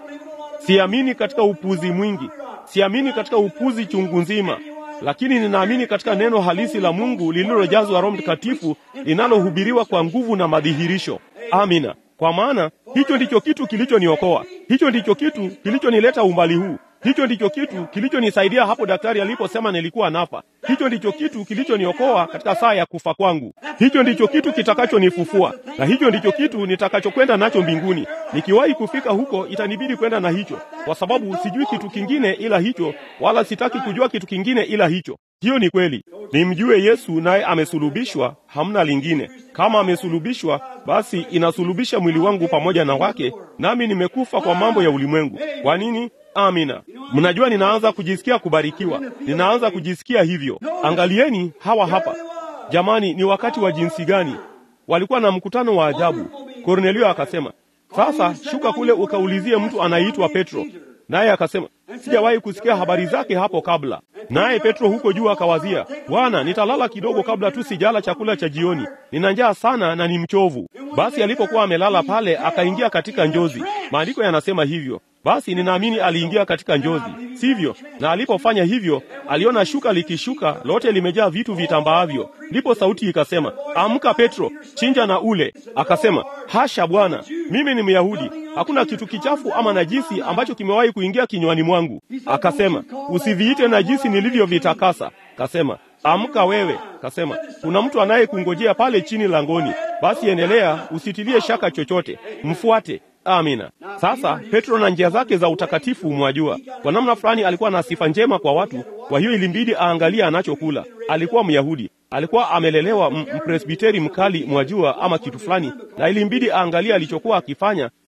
Siamini katika upuzi mwingi, siamini katika upuzi chungu nzima lakini ninaamini katika neno halisi la Mungu lililojazwa Roho Mtakatifu linalohubiriwa kwa nguvu na madhihirisho. Amina. Kwa maana hicho ndicho kitu kilichoniokoa, hicho ndicho kitu kilichonileta umbali huu, hicho ndicho kitu kilichonisaidia hapo daktari aliposema nilikuwa nafa, hicho ndicho kitu kilichoniokoa katika saa ya kufa kwangu, hicho ndicho kitu kitakachonifufua, na hicho ndicho kitu nitakachokwenda nacho mbinguni. Nikiwahi kufika huko, itanibidi kwenda na hicho, kwa sababu sijui kitu kingine ila hicho, wala sitaki kujua kitu kingine ila hicho. Hiyo ni kweli. Nimjue Yesu naye amesulubishwa, hamna lingine. Kama amesulubishwa, basi inasulubisha mwili wangu pamoja na wake, nami nimekufa kwa mambo ya ulimwengu. Kwa nini? Amina. Mnajua, ninaanza kujisikia kubarikiwa, ninaanza kujisikia hivyo. Angalieni hawa hapa, jamani, ni wakati wa jinsi gani! Walikuwa na mkutano wa ajabu. Kornelio akasema, sasa shuka kule ukaulizie mtu anayeitwa Petro. Naye akasema, sijawahi kusikia habari zake hapo kabla. Naye Petro huko juu akawazia, Bwana, nitalala kidogo kabla tu sijala chakula cha jioni, nina njaa sana na ni mchovu. Basi alipokuwa amelala pale, akaingia katika njozi. Maandiko yanasema hivyo. Basi ninaamini aliingia katika njozi, sivyo? Na alipofanya hivyo, aliona shuka likishuka, lote limejaa vitu vitambaavyo. Ndipo sauti ikasema, amka Petro, chinja na ule. Akasema, hasha Bwana, mimi ni Myahudi, hakuna kitu kichafu ama najisi ambacho kimewahi kuingia kinywani mwangu. Akasema, usiviite najisi nilivyovitakasa. Kasema, amka wewe. Kasema, kuna mtu anayekungojea pale chini langoni. Basi endelea, usitilie shaka chochote, mfuate. Amina. Sasa Petro na njia zake za utakatifu, mwajua, kwa namna fulani alikuwa na sifa njema kwa watu. Kwa hiyo ilimbidi aangalie anachokula. Alikuwa Myahudi, alikuwa amelelewa mpresbiteri mkali, mwajua, ama kitu fulani, na ilimbidi aangalie alichokuwa akifanya,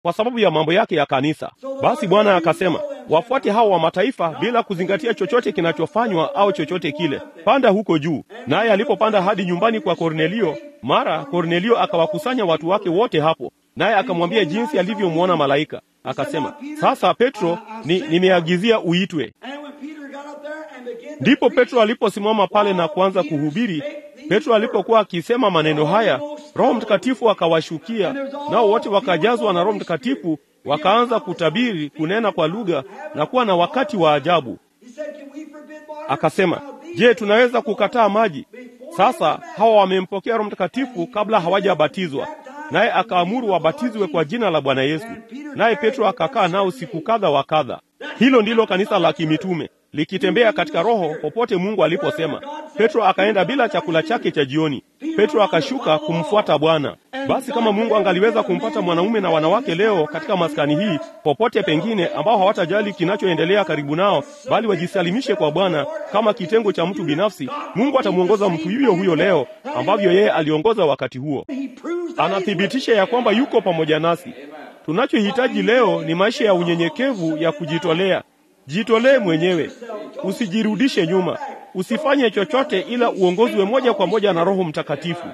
kwa sababu ya mambo yake ya kanisa. Basi Bwana akasema, wafuate hao wa mataifa bila kuzingatia chochote kinachofanywa au chochote kile, panda huko juu. Naye alipopanda hadi nyumbani kwa Kornelio, mara Kornelio akawakusanya watu wake wote hapo, naye akamwambia jinsi alivyomwona malaika. Akasema, sasa Petro, ni nimeagizia uitwe. Ndipo Petro aliposimama pale na kuanza kuhubiri. Petro alipokuwa akisema maneno haya, Roho Mtakatifu akawashukia, nao wote wakajazwa na Roho Mtakatifu, wakaanza kutabiri, kunena kwa lugha na kuwa na wakati wa ajabu. Akasema, je, tunaweza kukataa maji? Sasa hawa wamempokea Roho Mtakatifu kabla hawajabatizwa, naye akaamuru wabatizwe kwa jina la Bwana Yesu. Naye Petro akakaa nao siku kadha wa kadha. Hilo ndilo kanisa la kimitume likitembea katika Roho popote Mungu aliposema. Petro akaenda bila chakula chake cha jioni. Petro akashuka kumfuata Bwana. Basi kama Mungu angaliweza kumpata mwanaume na wanawake leo katika maskani hii, popote pengine, ambao hawatajali kinachoendelea karibu nao, bali wajisalimishe kwa Bwana kama kitengo cha mtu binafsi, Mungu atamwongoza mtu huyo huyo leo ambavyo yeye aliongoza wakati huo. Anathibitisha ya kwamba yuko pamoja nasi. Tunachohitaji leo ni maisha ya unyenyekevu ya kujitolea. Jitolee mwenyewe, usijirudishe nyuma, usifanye chochote ila uongozwe moja kwa moja na Roho Mtakatifu.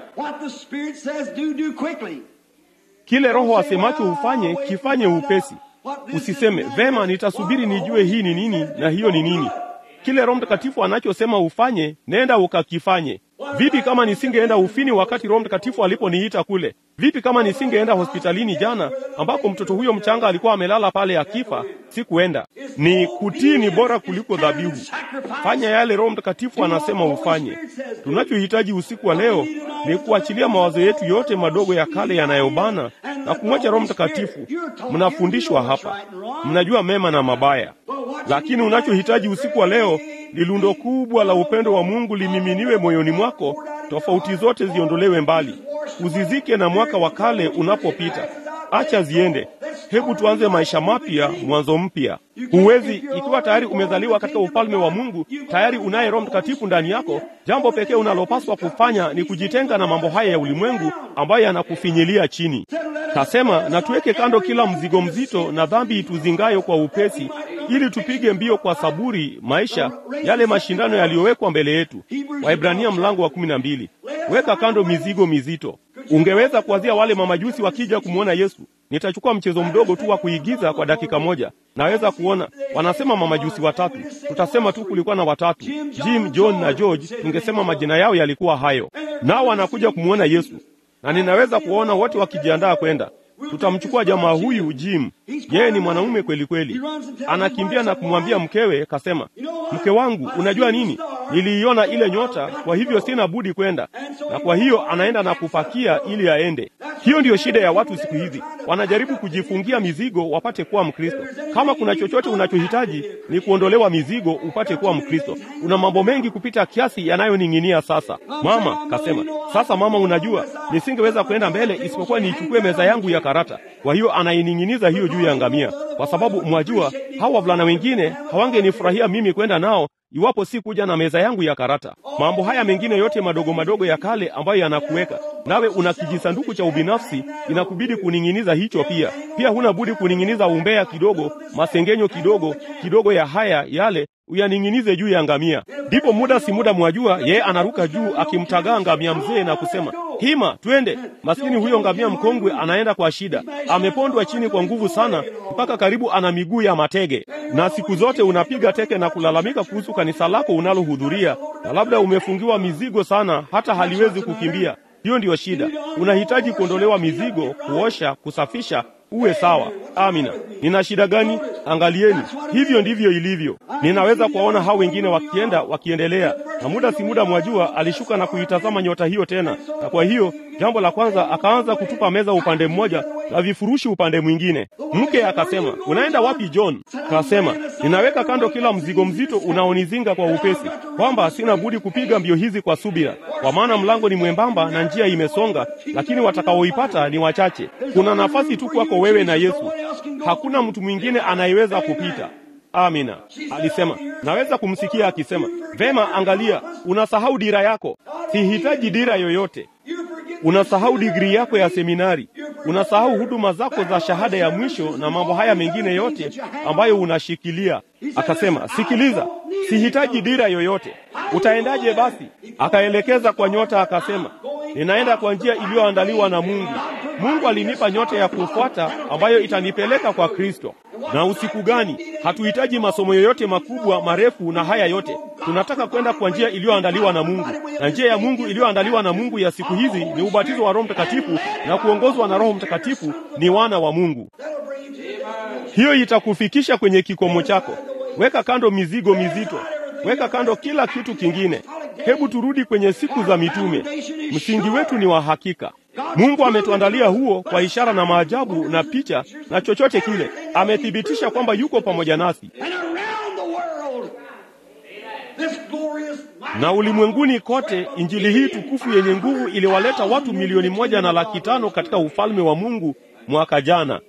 Kile Roho asemacho ufanye, kifanye upesi. Usiseme vema, nitasubiri nijue hii ni nini na hiyo ni nini. Kile Roho Mtakatifu anachosema ufanye, nenda ukakifanye. Vipi kama nisingeenda ufini wakati Roho Mtakatifu aliponiita kule? Vipi kama nisingeenda hospitalini jana ambako mtoto huyo mchanga alikuwa amelala pale akifa? Sikuenda. Ni kutii ni bora kuliko dhabihu. Fanya yale Roho Mtakatifu anasema ufanye. Tunachohitaji usiku wa leo ni kuachilia mawazo yetu yote madogo ya kale yanayobana na kumwacha Roho Mtakatifu. Mnafundishwa hapa, mnajua mema na mabaya, lakini unachohitaji usiku wa leo ni lundo kubwa la upendo wa Mungu limiminiwe moyoni mwako, tofauti zote ziondolewe mbali, uzizike na mwaka wa kale unapopita. Acha ziende. Hebu tuanze maisha mapya, mwanzo mpya. Huwezi ikiwa tayari umezaliwa katika ufalme wa Mungu, tayari unaye Roho Mtakatifu ndani yako. Jambo pekee unalopaswa kufanya ni kujitenga na mambo haya ya ulimwengu ambayo yanakufinyilia chini. Kasema, na tuweke kando kila mzigo mzito na dhambi ituzingayo kwa upesi, ili tupige mbio kwa saburi maisha yale mashindano yaliyowekwa mbele yetu. Waibrania mlango wa kumi na mbili. Weka kando mizigo mizito. Ungeweza kuwazia wale mamajusi wakija kumwona Yesu. Nitachukua mchezo mdogo tu wa kuigiza kwa dakika moja. Naweza kuona wanasema mamajusi watatu, tutasema tu kulikuwa na watatu, Jim, John na George. Tungesema majina yao yalikuwa hayo, nao wanakuja kumwona Yesu, na ninaweza kuwaona wote wakijiandaa kwenda tutamchukua jamaa huyu Jim. Yeye ni mwanaume kweli kweli, anakimbia na kumwambia mkewe, kasema, mke wangu, unajua nini, niliiona ile nyota, kwa hivyo sina budi kwenda. Na kwa hiyo anaenda na kupakia ili aende. Hiyo ndiyo shida ya watu siku hizi, wanajaribu kujifungia mizigo wapate kuwa Mkristo. Kama kuna chochote unachohitaji ni kuondolewa mizigo upate kuwa Mkristo. Una mambo mengi kupita kiasi yanayoning'inia sasa. Mama kasema, sasa mama, unajua nisingeweza kwenda mbele isipokuwa niichukue meza yangu ya karata. Kwa hiyo anaining'iniza hiyo juu ya ngamia, kwa sababu mwajua, hawa wavulana wengine hawangenifurahia mimi kwenda nao iwapo si kuja na meza yangu ya karata. Mambo haya mengine yote madogo madogo ya kale ambayo yanakuweka nawe, una kijisanduku cha ubinafsi, inakubidi kuning'iniza hicho pia. Pia huna budi kuning'iniza umbea kidogo, masengenyo kidogo kidogo ya haya yale uyaning'inize juu ya ngamia. Ndipo muda si muda, mwajua, yeye anaruka juu akimtagaa ngamia mzee na kusema hima, twende. Maskini huyo ngamia mkongwe anaenda kwa shida, amepondwa chini kwa nguvu sana, mpaka karibu ana miguu ya matege. Na siku zote unapiga teke na kulalamika kuhusu kanisa lako unalohudhuria, na labda umefungiwa mizigo sana hata haliwezi kukimbia. Hiyo ndiyo shida. Unahitaji kuondolewa mizigo, kuosha, kusafisha uwe sawa. Amina. Nina shida gani? Angalieni, hivyo ndivyo ilivyo. Ninaweza kuwaona hao wengine wakienda wakiendelea, na muda si muda, mwajua, alishuka na kuitazama nyota hiyo tena, na kwa hiyo jambo la kwanza akaanza kutupa meza upande mmoja na vifurushi upande mwingine. Mke akasema, unaenda wapi John? Kasema, ninaweka kando kila mzigo mzito unaonizinga kwa upesi, kwamba sina budi kupiga mbio hizi kwa subira, kwa maana mlango ni mwembamba na njia imesonga, lakini watakaoipata ni wachache. Kuna nafasi tu kwako wewe na Yesu, hakuna mtu mwingine anayeweza kupita. Amina. Alisema, naweza kumsikia akisema, vema, angalia, unasahau dira yako. Sihitaji dira yoyote. unasahau digrii yako ya seminari, unasahau huduma zako za shahada ya mwisho na mambo haya mengine yote ambayo unashikilia. Akasema, sikiliza, sihitaji dira yoyote. Utaendaje basi? Akaelekeza kwa nyota, akasema, ninaenda kwa njia iliyoandaliwa na Mungu. Mungu alinipa nyota ya kufuata ambayo itanipeleka kwa Kristo. Na usiku gani? Hatuhitaji masomo yoyote makubwa marefu na haya yote. Tunataka kwenda kwa njia iliyoandaliwa na Mungu, na njia ya Mungu iliyoandaliwa na Mungu ya siku hizi ni ubatizo wa Roho Mtakatifu na kuongozwa na Roho Mtakatifu. Ni wana wa Mungu. Hiyo itakufikisha kwenye kikomo chako. Weka kando mizigo mizito, weka kando kila kitu kingine. Hebu turudi kwenye siku za mitume. Msingi wetu ni wa hakika. Mungu ametuandalia huo kwa ishara na maajabu na picha na chochote kile. Amethibitisha kwamba yuko pamoja nasi. Na ulimwenguni kote, injili hii tukufu yenye nguvu iliwaleta watu milioni moja na laki tano katika ufalme wa Mungu mwaka jana.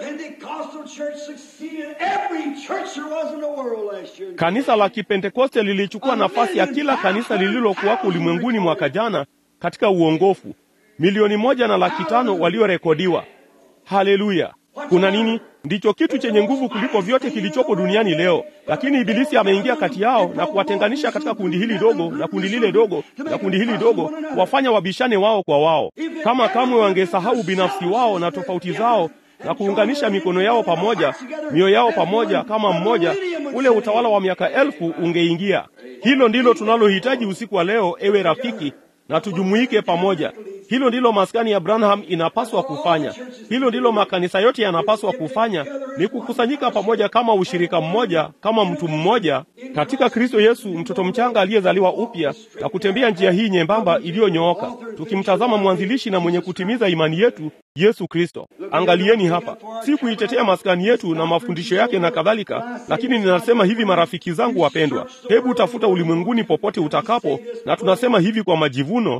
Kanisa la Kipentekoste lilichukua nafasi ya kila kanisa lililokuwako ulimwenguni mwaka jana katika uongofu. Milioni moja na laki tano waliorekodiwa. Haleluya! Kuna nini? Ndicho kitu chenye nguvu kuliko vyote kilichopo duniani leo, lakini Ibilisi ameingia kati yao na kuwatenganisha katika kundi hili dogo na kundi lile dogo na kundi hili dogo, kuwafanya wabishane wao kwa wao. Kama kamwe wangesahau binafsi wao na tofauti zao na kuunganisha mikono yao pamoja, mioyo yao pamoja kama mmoja, ule utawala wa miaka elfu ungeingia. Hilo ndilo tunalohitaji usiku wa leo, ewe rafiki, na tujumuike pamoja. Hilo ndilo maskani ya Branham inapaswa kufanya. Hilo ndilo makanisa yote yanapaswa kufanya, ni kukusanyika pamoja kama ushirika mmoja, kama mtu mmoja katika Kristo Yesu, mtoto mchanga aliyezaliwa upya na kutembea njia hii nyembamba iliyonyooka, tukimtazama mwanzilishi na mwenye kutimiza imani yetu, Yesu Kristo. Angalieni hapa, si kuitetea maskani yetu na mafundisho yake na kadhalika, lakini ninasema hivi, marafiki zangu wapendwa, hebu tafuta ulimwenguni popote utakapo, na tunasema hivi kwa majivuno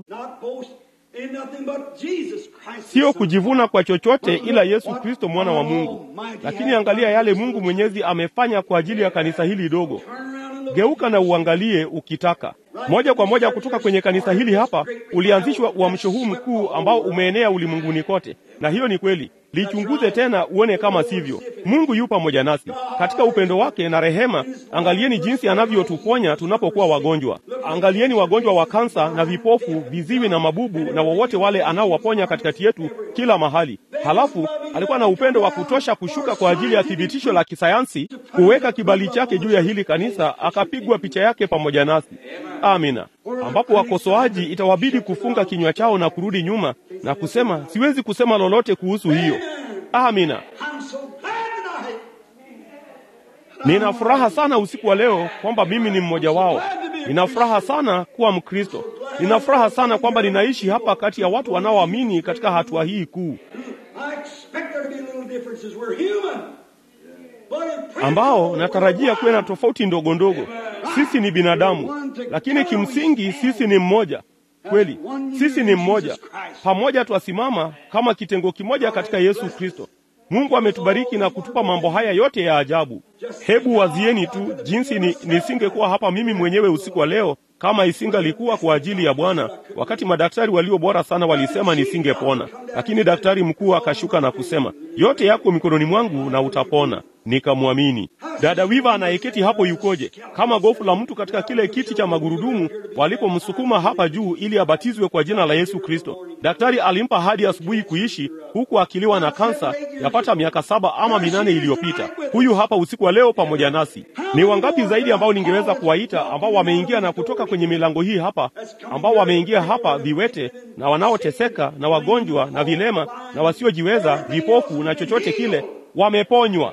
Sio kujivuna kwa chochote ila Yesu Kristo mwana wa Mungu. Lakini angalia yale Mungu Mwenyezi amefanya kwa ajili ya kanisa hili dogo. Geuka na uangalie ukitaka. Moja kwa moja kutoka kwenye kanisa hili hapa ulianzishwa uamsho huu mkuu ambao umeenea ulimwenguni kote. Na hiyo ni kweli. Lichunguze tena uone kama sivyo. Mungu yu pamoja nasi katika upendo wake na rehema. Angalieni jinsi anavyotuponya tunapokuwa wagonjwa. Angalieni wagonjwa wa kansa na vipofu, viziwi na mabubu, na wowote wale anaowaponya katikati yetu kila mahali. Halafu alikuwa na upendo wa kutosha kushuka kwa ajili ya thibitisho la kisayansi, kuweka kibali chake juu ya hili kanisa, akapigwa picha yake pamoja nasi. Amina. Ambapo wakosoaji itawabidi kufunga kinywa chao na kurudi nyuma na kusema siwezi kusema lolote kuhusu hiyo. Amina. Nina furaha sana usiku wa leo kwamba mimi ni mmoja wao. Nina furaha sana kuwa Mkristo. Nina furaha sana kwamba ninaishi hapa kati ya watu wanaoamini katika hatua hii kuu, ambao natarajia kuwe na tofauti ndogo ndogo. Sisi ni binadamu, lakini kimsingi sisi ni mmoja. Kweli, sisi ni mmoja. Pamoja twasimama kama kitengo kimoja katika Yesu Kristo. Mungu ametubariki na kutupa mambo haya yote ya ajabu. Hebu wazieni tu jinsi ni, nisingekuwa hapa mimi mwenyewe usiku wa leo kama isingalikuwa kwa ajili ya Bwana. Wakati madaktari walio bora sana walisema nisingepona, lakini daktari mkuu akashuka na kusema, yote yako mikononi mwangu na utapona. Nikamwamini. Dada Wiva anayeketi hapo yukoje? Kama gofu la mtu katika kile kiti cha magurudumu walipomsukuma hapa juu ili abatizwe kwa jina la Yesu Kristo. Daktari alimpa hadi asubuhi kuishi huku akiliwa na kansa yapata miaka saba ama minane iliyopita. Huyu hapa usiku wa leo pamoja nasi. Ni wangapi zaidi ambao ningeweza kuwaita ambao wameingia na kutoka kwenye milango hii hapa, ambao wameingia hapa viwete na wanaoteseka na wagonjwa na vilema na wasiojiweza, vipofu na chochote kile, wameponywa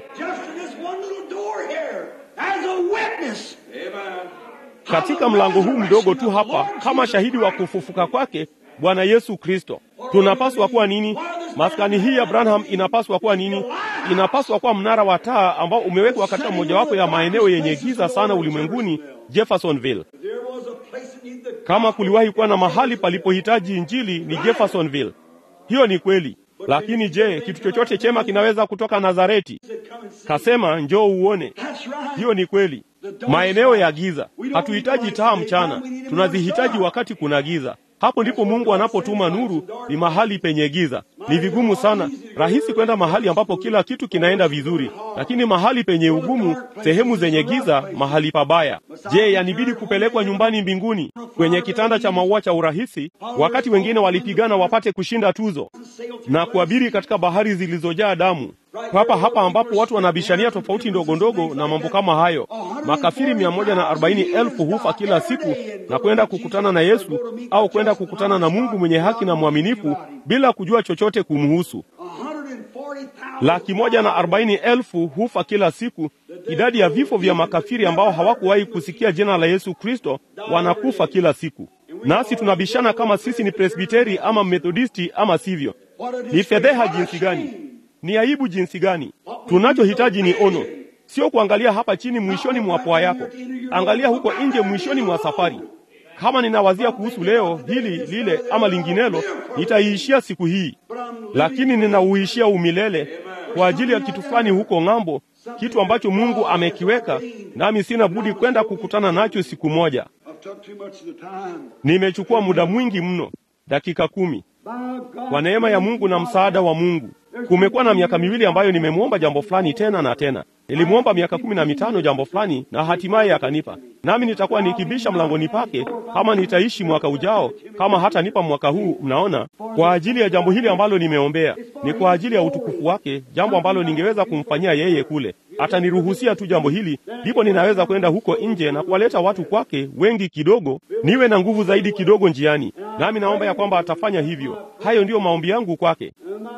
katika mlango huu mdogo tu hapa, kama shahidi wa kufufuka kwake Bwana Yesu Kristo. Tunapaswa kuwa nini? Maskani hii ya Branham inapaswa kuwa nini? Inapaswa kuwa mnara wa taa ambao umewekwa katika mojawapo ya maeneo yenye giza sana ulimwenguni, Jeffersonville. Kama kuliwahi kuwa na mahali palipohitaji injili ni Jeffersonville. Hiyo ni kweli. Lakini je, kitu chochote chema kinaweza kutoka Nazareti? Kasema njoo uone. Hiyo ni kweli. Maeneo ya giza, hatuhitaji taa mchana, tunazihitaji wakati kuna giza. Hapo ndipo Mungu anapotuma nuru, ni mahali penye giza. Ni vigumu sana, rahisi kwenda mahali ambapo kila kitu kinaenda vizuri, lakini mahali penye ugumu, sehemu zenye giza, mahali pabaya. Je, yanibidi kupelekwa nyumbani mbinguni kwenye kitanda cha maua cha urahisi, wakati wengine walipigana wapate kushinda tuzo na kuabiri katika bahari zilizojaa damu hapa hapa ambapo watu wanabishania tofauti ndogo ndogo na mambo kama hayo. Makafiri mia moja na arobaini elfu hufa kila siku na kwenda kukutana na Yesu au kwenda kukutana na Mungu mwenye haki na mwaminifu bila kujua chochote kumhusu. Laki moja na arobaini elfu hufa kila siku. Idadi ya vifo vya makafiri ambao hawakuwahi kusikia jina la Yesu Kristo wanakufa kila siku, nasi tunabishana kama sisi ni Presbiteri ama Methodisti ama sivyo. Ni fedheha jinsi gani! Ni aibu jinsi gani! Tunachohitaji ni ono, sio kuangalia hapa chini mwishoni mwa pua yako. Angalia huko nje mwishoni mwa safari. Kama ninawazia kuhusu leo hili lile ama linginelo, nitaiishia siku hii, lakini ninauishia umilele kwa ajili ya kitu fulani huko ng'ambo, kitu ambacho Mungu amekiweka, nami sina budi kwenda kukutana nacho siku moja. Nimechukua muda mwingi mno, dakika kumi. Kwa neema ya Mungu na msaada wa Mungu, kumekuwa na miaka miwili ambayo nimemwomba jambo fulani tena na tena. Nilimwomba miaka kumi na mitano jambo fulani na hatimaye akanipa, nami nitakuwa nikibisha mlangoni pake kama nitaishi mwaka ujao, kama hatanipa mwaka huu. Mnaona, kwa ajili ya jambo hili ambalo nimeombea, ni kwa ajili ya utukufu wake, jambo ambalo ningeweza kumfanyia yeye kule. Ataniruhusia tu jambo hili, ndipo ninaweza kwenda huko nje na kuwaleta watu kwake wengi kidogo, niwe na nguvu zaidi kidogo njiani, nami naomba ya kwamba atafanya hivyo. Hayo ndiyo maombi yangu kwake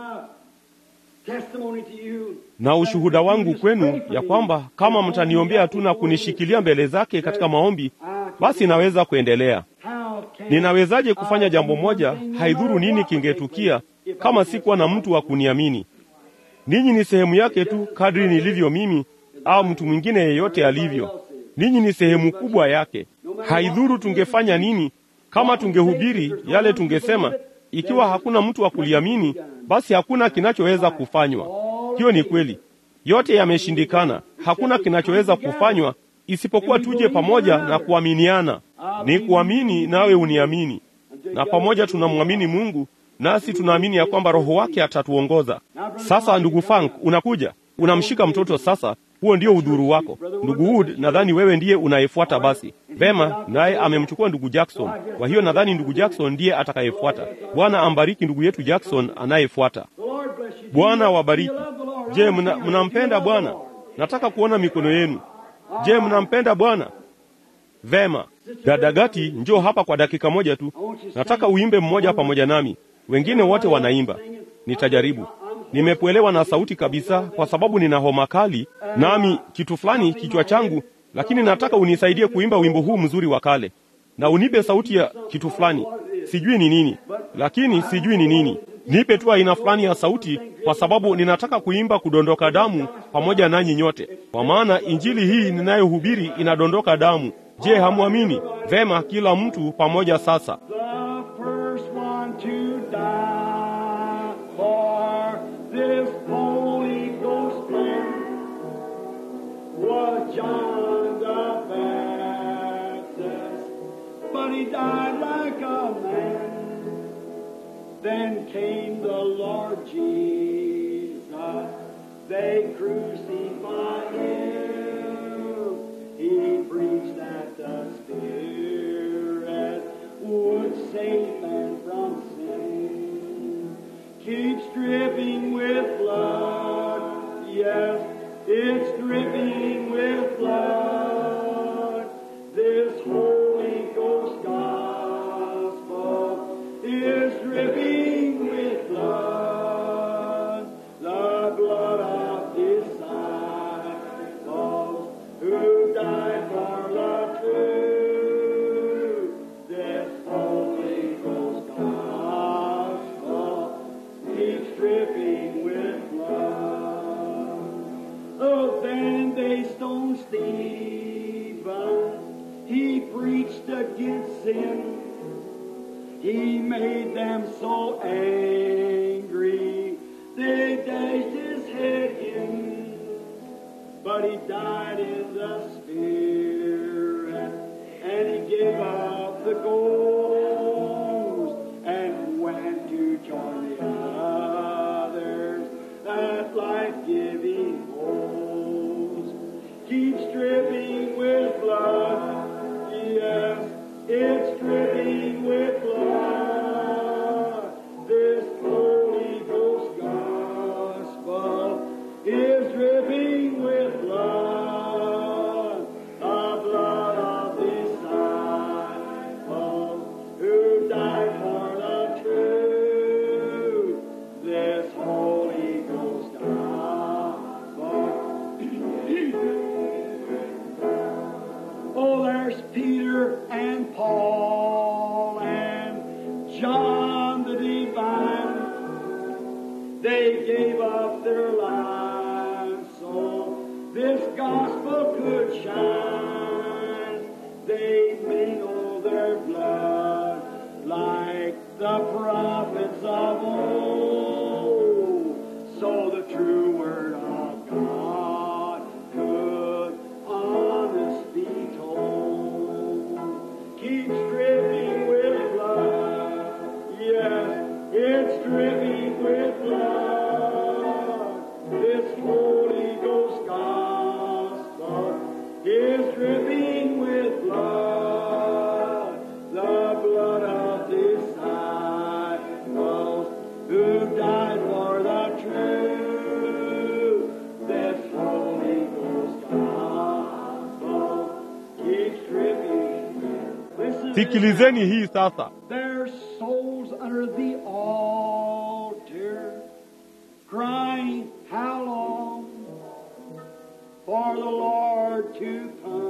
na ushuhuda wangu kwenu ya kwamba kama mtaniombea tu na kunishikilia mbele zake katika maombi, basi naweza kuendelea. Ninawezaje kufanya jambo moja, haidhuru nini kingetukia, kama sikuwa na mtu wa kuniamini? Ninyi ni sehemu yake tu, kadri nilivyo mimi au mtu mwingine yeyote alivyo. Ninyi ni sehemu kubwa yake. Haidhuru tungefanya nini, kama tungehubiri yale tungesema, ikiwa hakuna mtu wa kuliamini, basi hakuna kinachoweza kufanywa. Hiyo ni kweli, yote yameshindikana. Hakuna kinachoweza kufanywa isipokuwa tuje pamoja na kuaminiana. Ni kuamini nawe uniamini, na pamoja tunamwamini Mungu, nasi tunaamini ya kwamba Roho wake atatuongoza. Sasa ndugu Frank, unakuja unamshika mtoto sasa. Huo ndio udhuru wako, ndugu Wood. Nadhani wewe ndiye unayefuata. Basi vema, naye amemchukua ndugu Jackson. Kwa hiyo nadhani ndugu Jackson ndiye atakayefuata. Bwana ambariki ndugu yetu Jackson anayefuata. Bwana wabariki. Je, mnampenda Bwana? Nataka kuona mikono yenu. Je, mnampenda Bwana? Vema, dada Gati, njoo hapa kwa dakika moja tu. Nataka uimbe mmoja pamoja nami. Wengine wote wanaimba, nitajaribu. Nimepwelewa na sauti kabisa, kwa sababu nina homa kali nami kitu fulani kichwa changu, lakini nataka unisaidie kuimba wimbo huu mzuri wa kale, na unipe sauti ya kitu fulani. Sijui ni nini, lakini sijui ni nini. Nipe tu aina fulani ya sauti, kwa sababu ninataka kuimba kudondoka damu pamoja nanyi nyote, kwa maana injili hii ninayohubiri inadondoka damu. Je, hamwamini? Vema, kila mtu pamoja sasa. Then came the Lord Jesus. They crucified him. He preached that the Spirit would save man from sin. Keeps dripping with blood. Yes, it's dripping with blood. This Holy Ghost gospel is dripping with blood, the blood of disciples who died for the truth. This Holy Ghost gospel keeps dripping with blood. Oh, then they stoned Stephen. He preached against sin. He made them so angry, they dashed his head in. But he died in the spirit, and he gave up the ghost. Holy Ghost gospel. oh, there's Peter and Paul and John the Divine. They gave up their lives so this gospel could shine. They mingled their blood like the prophets of old. So the true word of God could honest be told. Keep dripping with blood. Yes, it's dripping with blood. This Holy Ghost gospel is dripping with blood. The blood of disciples who died for the truth. This Holy Ghost gospel keeps dripping. Listen to sikilizeni hii sasa their souls under the altar, crying, How long for the Lord to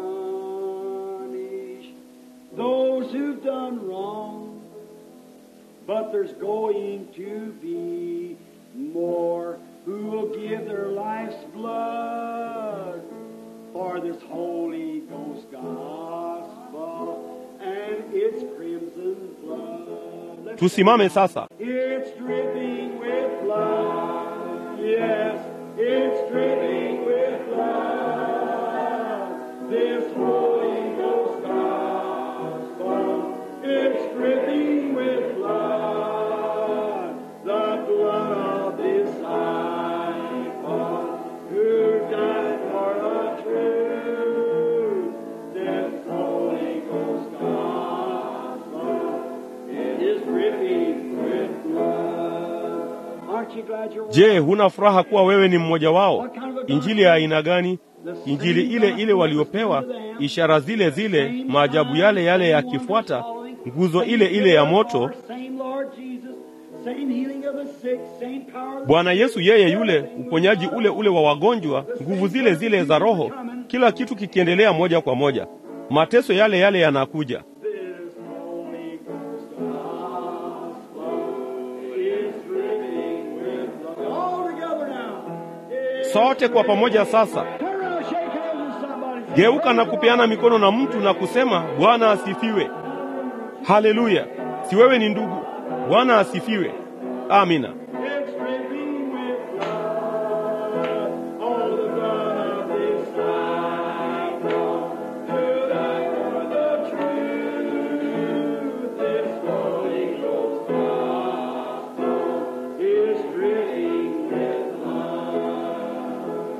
punish those who've done wrong? But there's going to be more who will give their life's blood for this Holy Ghost gospel and its crimson blood. Let's tusimame sasa it's dripping with blood. Yes, it's dripping with blood. This Holy Ghost gospel, it's dripping with blood. The blood of disciples who died for the truth. This Holy Ghost gospel, it is dripping with blood. Aren't you glad you're je huna furaha kuwa wewe ni mmoja wao injili ya aina gani injili ile ile waliopewa ishara zile zile maajabu yale yale yakifuata nguzo ile ile ya moto Same Lord Jesus, same healing of the sick, same power of the bwana yesu yeye yule uponyaji ule ule wa wagonjwa nguvu zile zile za roho kila kitu kikiendelea moja kwa moja mateso yale yale yanakuja This Holy Ghost gospel is dripping with blood. All together now. sote kwa pamoja sasa Turn around, shake hands with somebody. geuka na kupeana mikono na mtu na kusema bwana asifiwe haleluya si wewe ni ndugu bwana asifiwe amina It's dripping with blood. All the blood of disciples who died for the truth. This Holy Ghost gospel is dripping with blood.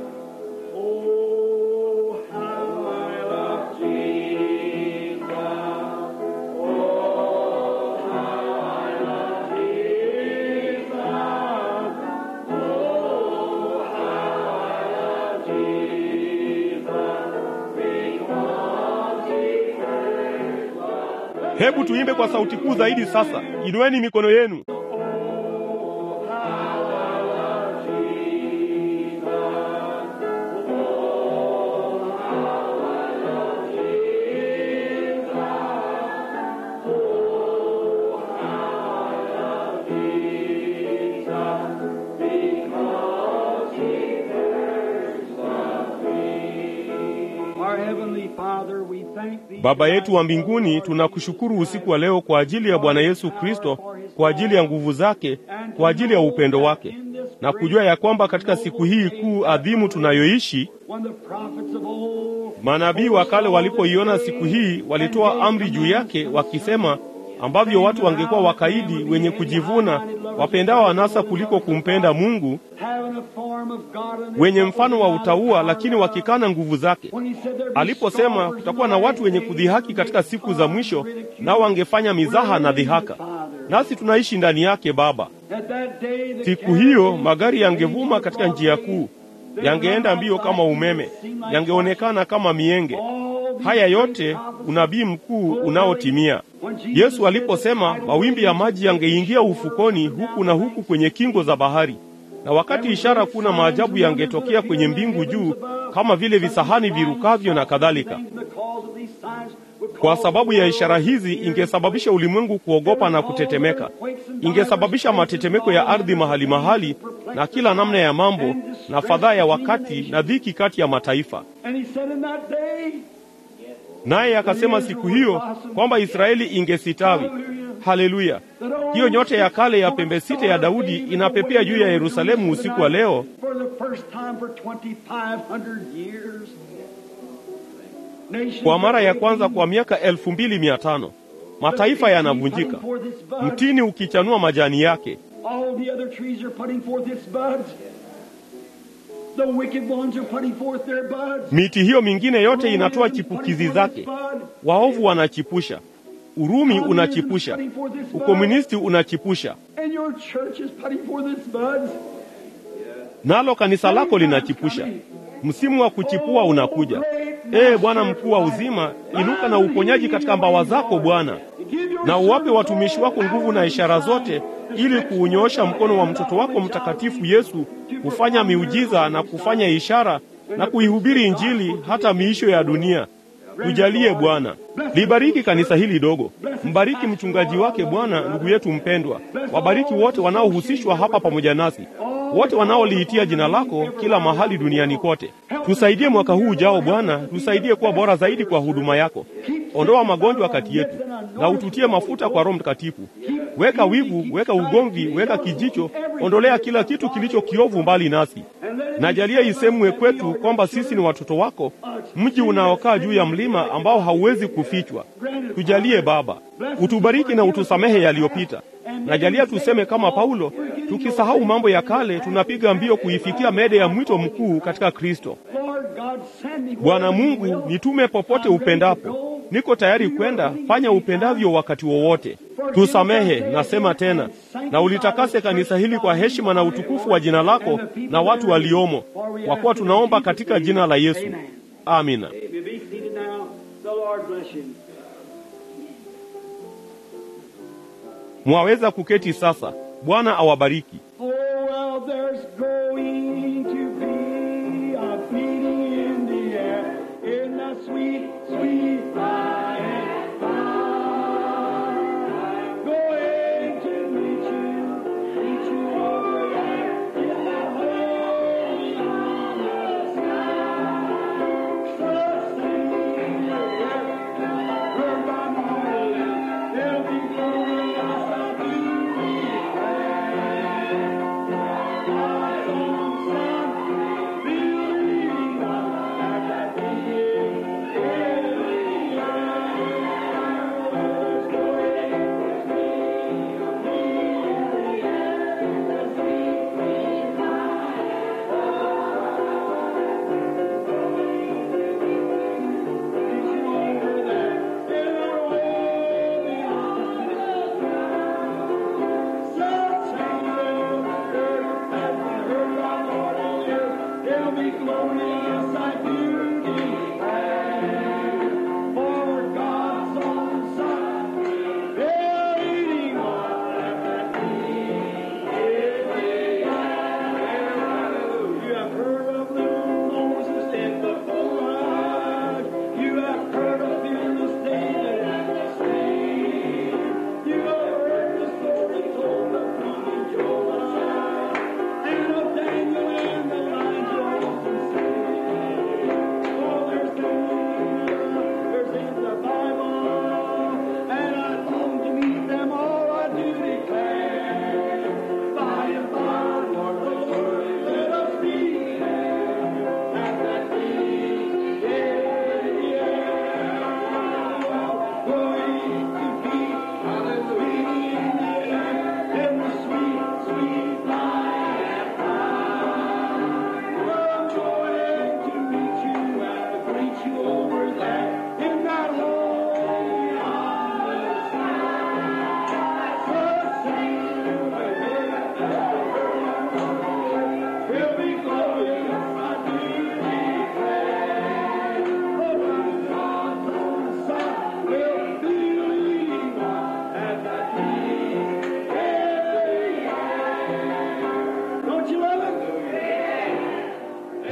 Oh, how I love Jesus. Oh, how I love Jesus. Oh, how I love Jesus. Because He first loved me. hebu tuimbe kwa sauti kuu zaidi sasa inueni mikono yenu Oh, how I love Jesus. Oh, how I love Jesus. Oh, how I love Jesus. Because He first loved me. Our Heavenly Father, we thank Thee. baba yetu wa mbinguni tunakushukuru usiku wa leo kwa ajili ya bwana yesu kristo kwa ajili ya nguvu zake kwa ajili ya upendo wake na kujua ya kwamba katika siku hii kuu adhimu tunayoishi When the prophets of old manabii wa kale walipoiona siku hii walitoa amri juu yake wakisema ambavyo watu wangekuwa wakaidi wenye kujivuna wapendao anasa kuliko kumpenda mungu having a form of God and wenye mfano wa utaua lakini wakikana nguvu zake When he said there'd be aliposema scoffers kutakuwa in na the watu wenye last kudhihaki days, katika siku za mwisho nao wangefanya mizaha na dhihaka nasi tunaishi ndani yake baba At that day, the siku carriages hiyo magari yangevuma katika njia kuu yangeenda mbio kama umeme yangeonekana kama mienge haya yote unabii mkuu unaotimia yesu aliposema mawimbi ya maji yangeingia ufukoni huku na huku kwenye kingo za bahari na wakati ishara kuu na maajabu yangetokea kwenye mbingu juu, kama vile visahani virukavyo na kadhalika. Kwa sababu ya ishara hizi, ingesababisha ulimwengu kuogopa na kutetemeka, ingesababisha matetemeko ya ardhi mahali mahali, na kila namna ya mambo na fadhaa ya wakati na dhiki kati ya mataifa. Naye akasema siku hiyo kwamba Israeli ingesitawi. Haleluya! Hiyo nyota ya kale ya pembe sita ya Daudi inapepea juu ya Yerusalemu usiku wa leo kwa mara ya kwanza kwa miaka elfu mbili mia tano. Mataifa yanavunjika, mtini ukichanua majani yake. Miti hiyo mingine yote inatoa chipukizi zake. Waovu wanachipusha, Urumi unachipusha, ukomunisti unachipusha, nalo kanisa lako linachipusha. Msimu wa kuchipua unakuja. Ee Bwana mkuu wa uzima, inuka na uponyaji katika mbawa zako Bwana, na uwape watumishi wako nguvu na ishara zote, ili kuunyoosha mkono wa mtoto wako mtakatifu Yesu kufanya miujiza na kufanya ishara na kuihubiri Injili hata miisho ya dunia. Tujalie Bwana, libariki kanisa hili dogo, mbariki mchungaji wake Bwana, ndugu yetu mpendwa, wabariki wote wanaohusishwa hapa pamoja nasi, wote wanaoliitia jina lako kila mahali duniani kote. Tusaidie mwaka huu ujao Bwana, tusaidie kuwa bora zaidi kwa huduma yako. Ondoa magonjwa kati yetu na ututie mafuta kwa Roho Mtakatifu. Weka wivu, weka ugomvi, weka kijicho, ondolea kila kitu kilicho kiovu mbali nasi. Najalia isemwe kwetu kwamba sisi ni watoto wako, mji unaokaa juu ya mlima ambao hauwezi kufichwa. Tujalie Baba, utubariki na utusamehe yaliyopita. Najalia tuseme kama Paulo, tukisahau mambo ya kale, tunapiga mbio kuifikia mede ya mwito mkuu katika Kristo. Bwana Mungu, nitume popote upendapo, niko tayari kwenda. Fanya upendavyo wakati wowote. Tusamehe, nasema tena, na ulitakase kanisa hili kwa heshima na utukufu wa jina lako na watu waliomo, kwa kuwa tunaomba katika jina la Yesu, amina. Mwaweza kuketi sasa. Bwana awabariki. Son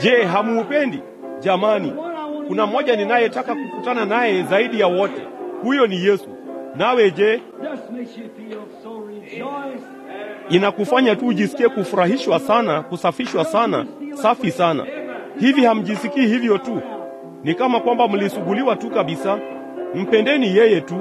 Je, hamuupendi? Jamani, kuna mmoja ninayetaka kukutana naye zaidi ya wote, huyo ni Yesu. Nawe je, Just makes you feel so rejoiced. inakufanya tu ujisikie kufurahishwa sana, kusafishwa sana, safi sana. Hivi hamjisikii hivyo tu? Ni kama kwamba mlisuguliwa tu kabisa. Mpendeni yeye tu.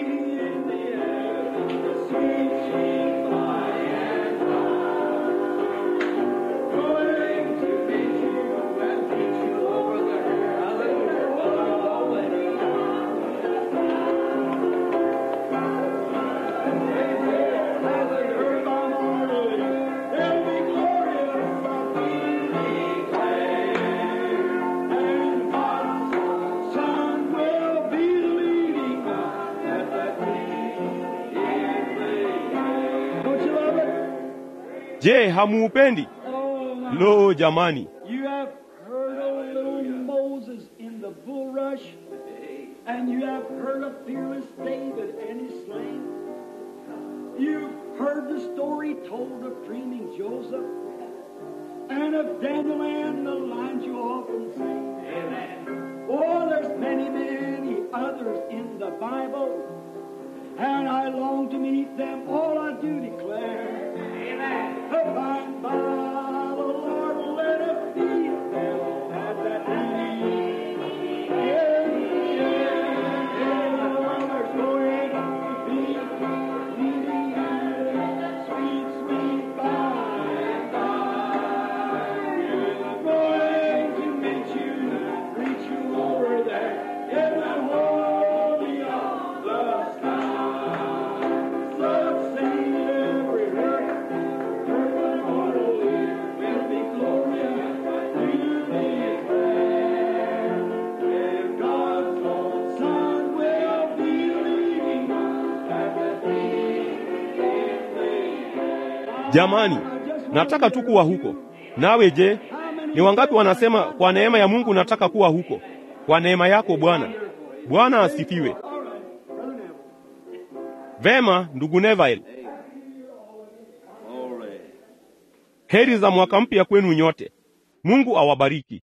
Don't you love it? Je, hamuupendi? Oh, my Lo, jamani, You have heard of little Moses in the bulrush, and you have heard of fearless David and his sling. You've heard the story told of dreaming Joseph, and of Daniel and the lines you often sing. Amen. Oh, there's many, many others in the Bible, and I long to meet them. All I do declare. Amen. By and by, the Lord will let us meet them at that meeting. Yeah, yeah, yeah. There's going to be a meeting at sweet, sweet by and by. We're going to meet you, reach you over there in that holy of the sky. So sing every heart. jamani, nataka tu kuwa huko. Nawe je, ni wangapi wanasema kwa neema ya Mungu nataka kuwa huko? Kwa neema yako Bwana. Bwana asifiwe. Vema, ndugu Neville, heri za mwaka mpya kwenu nyote. Mungu awabariki.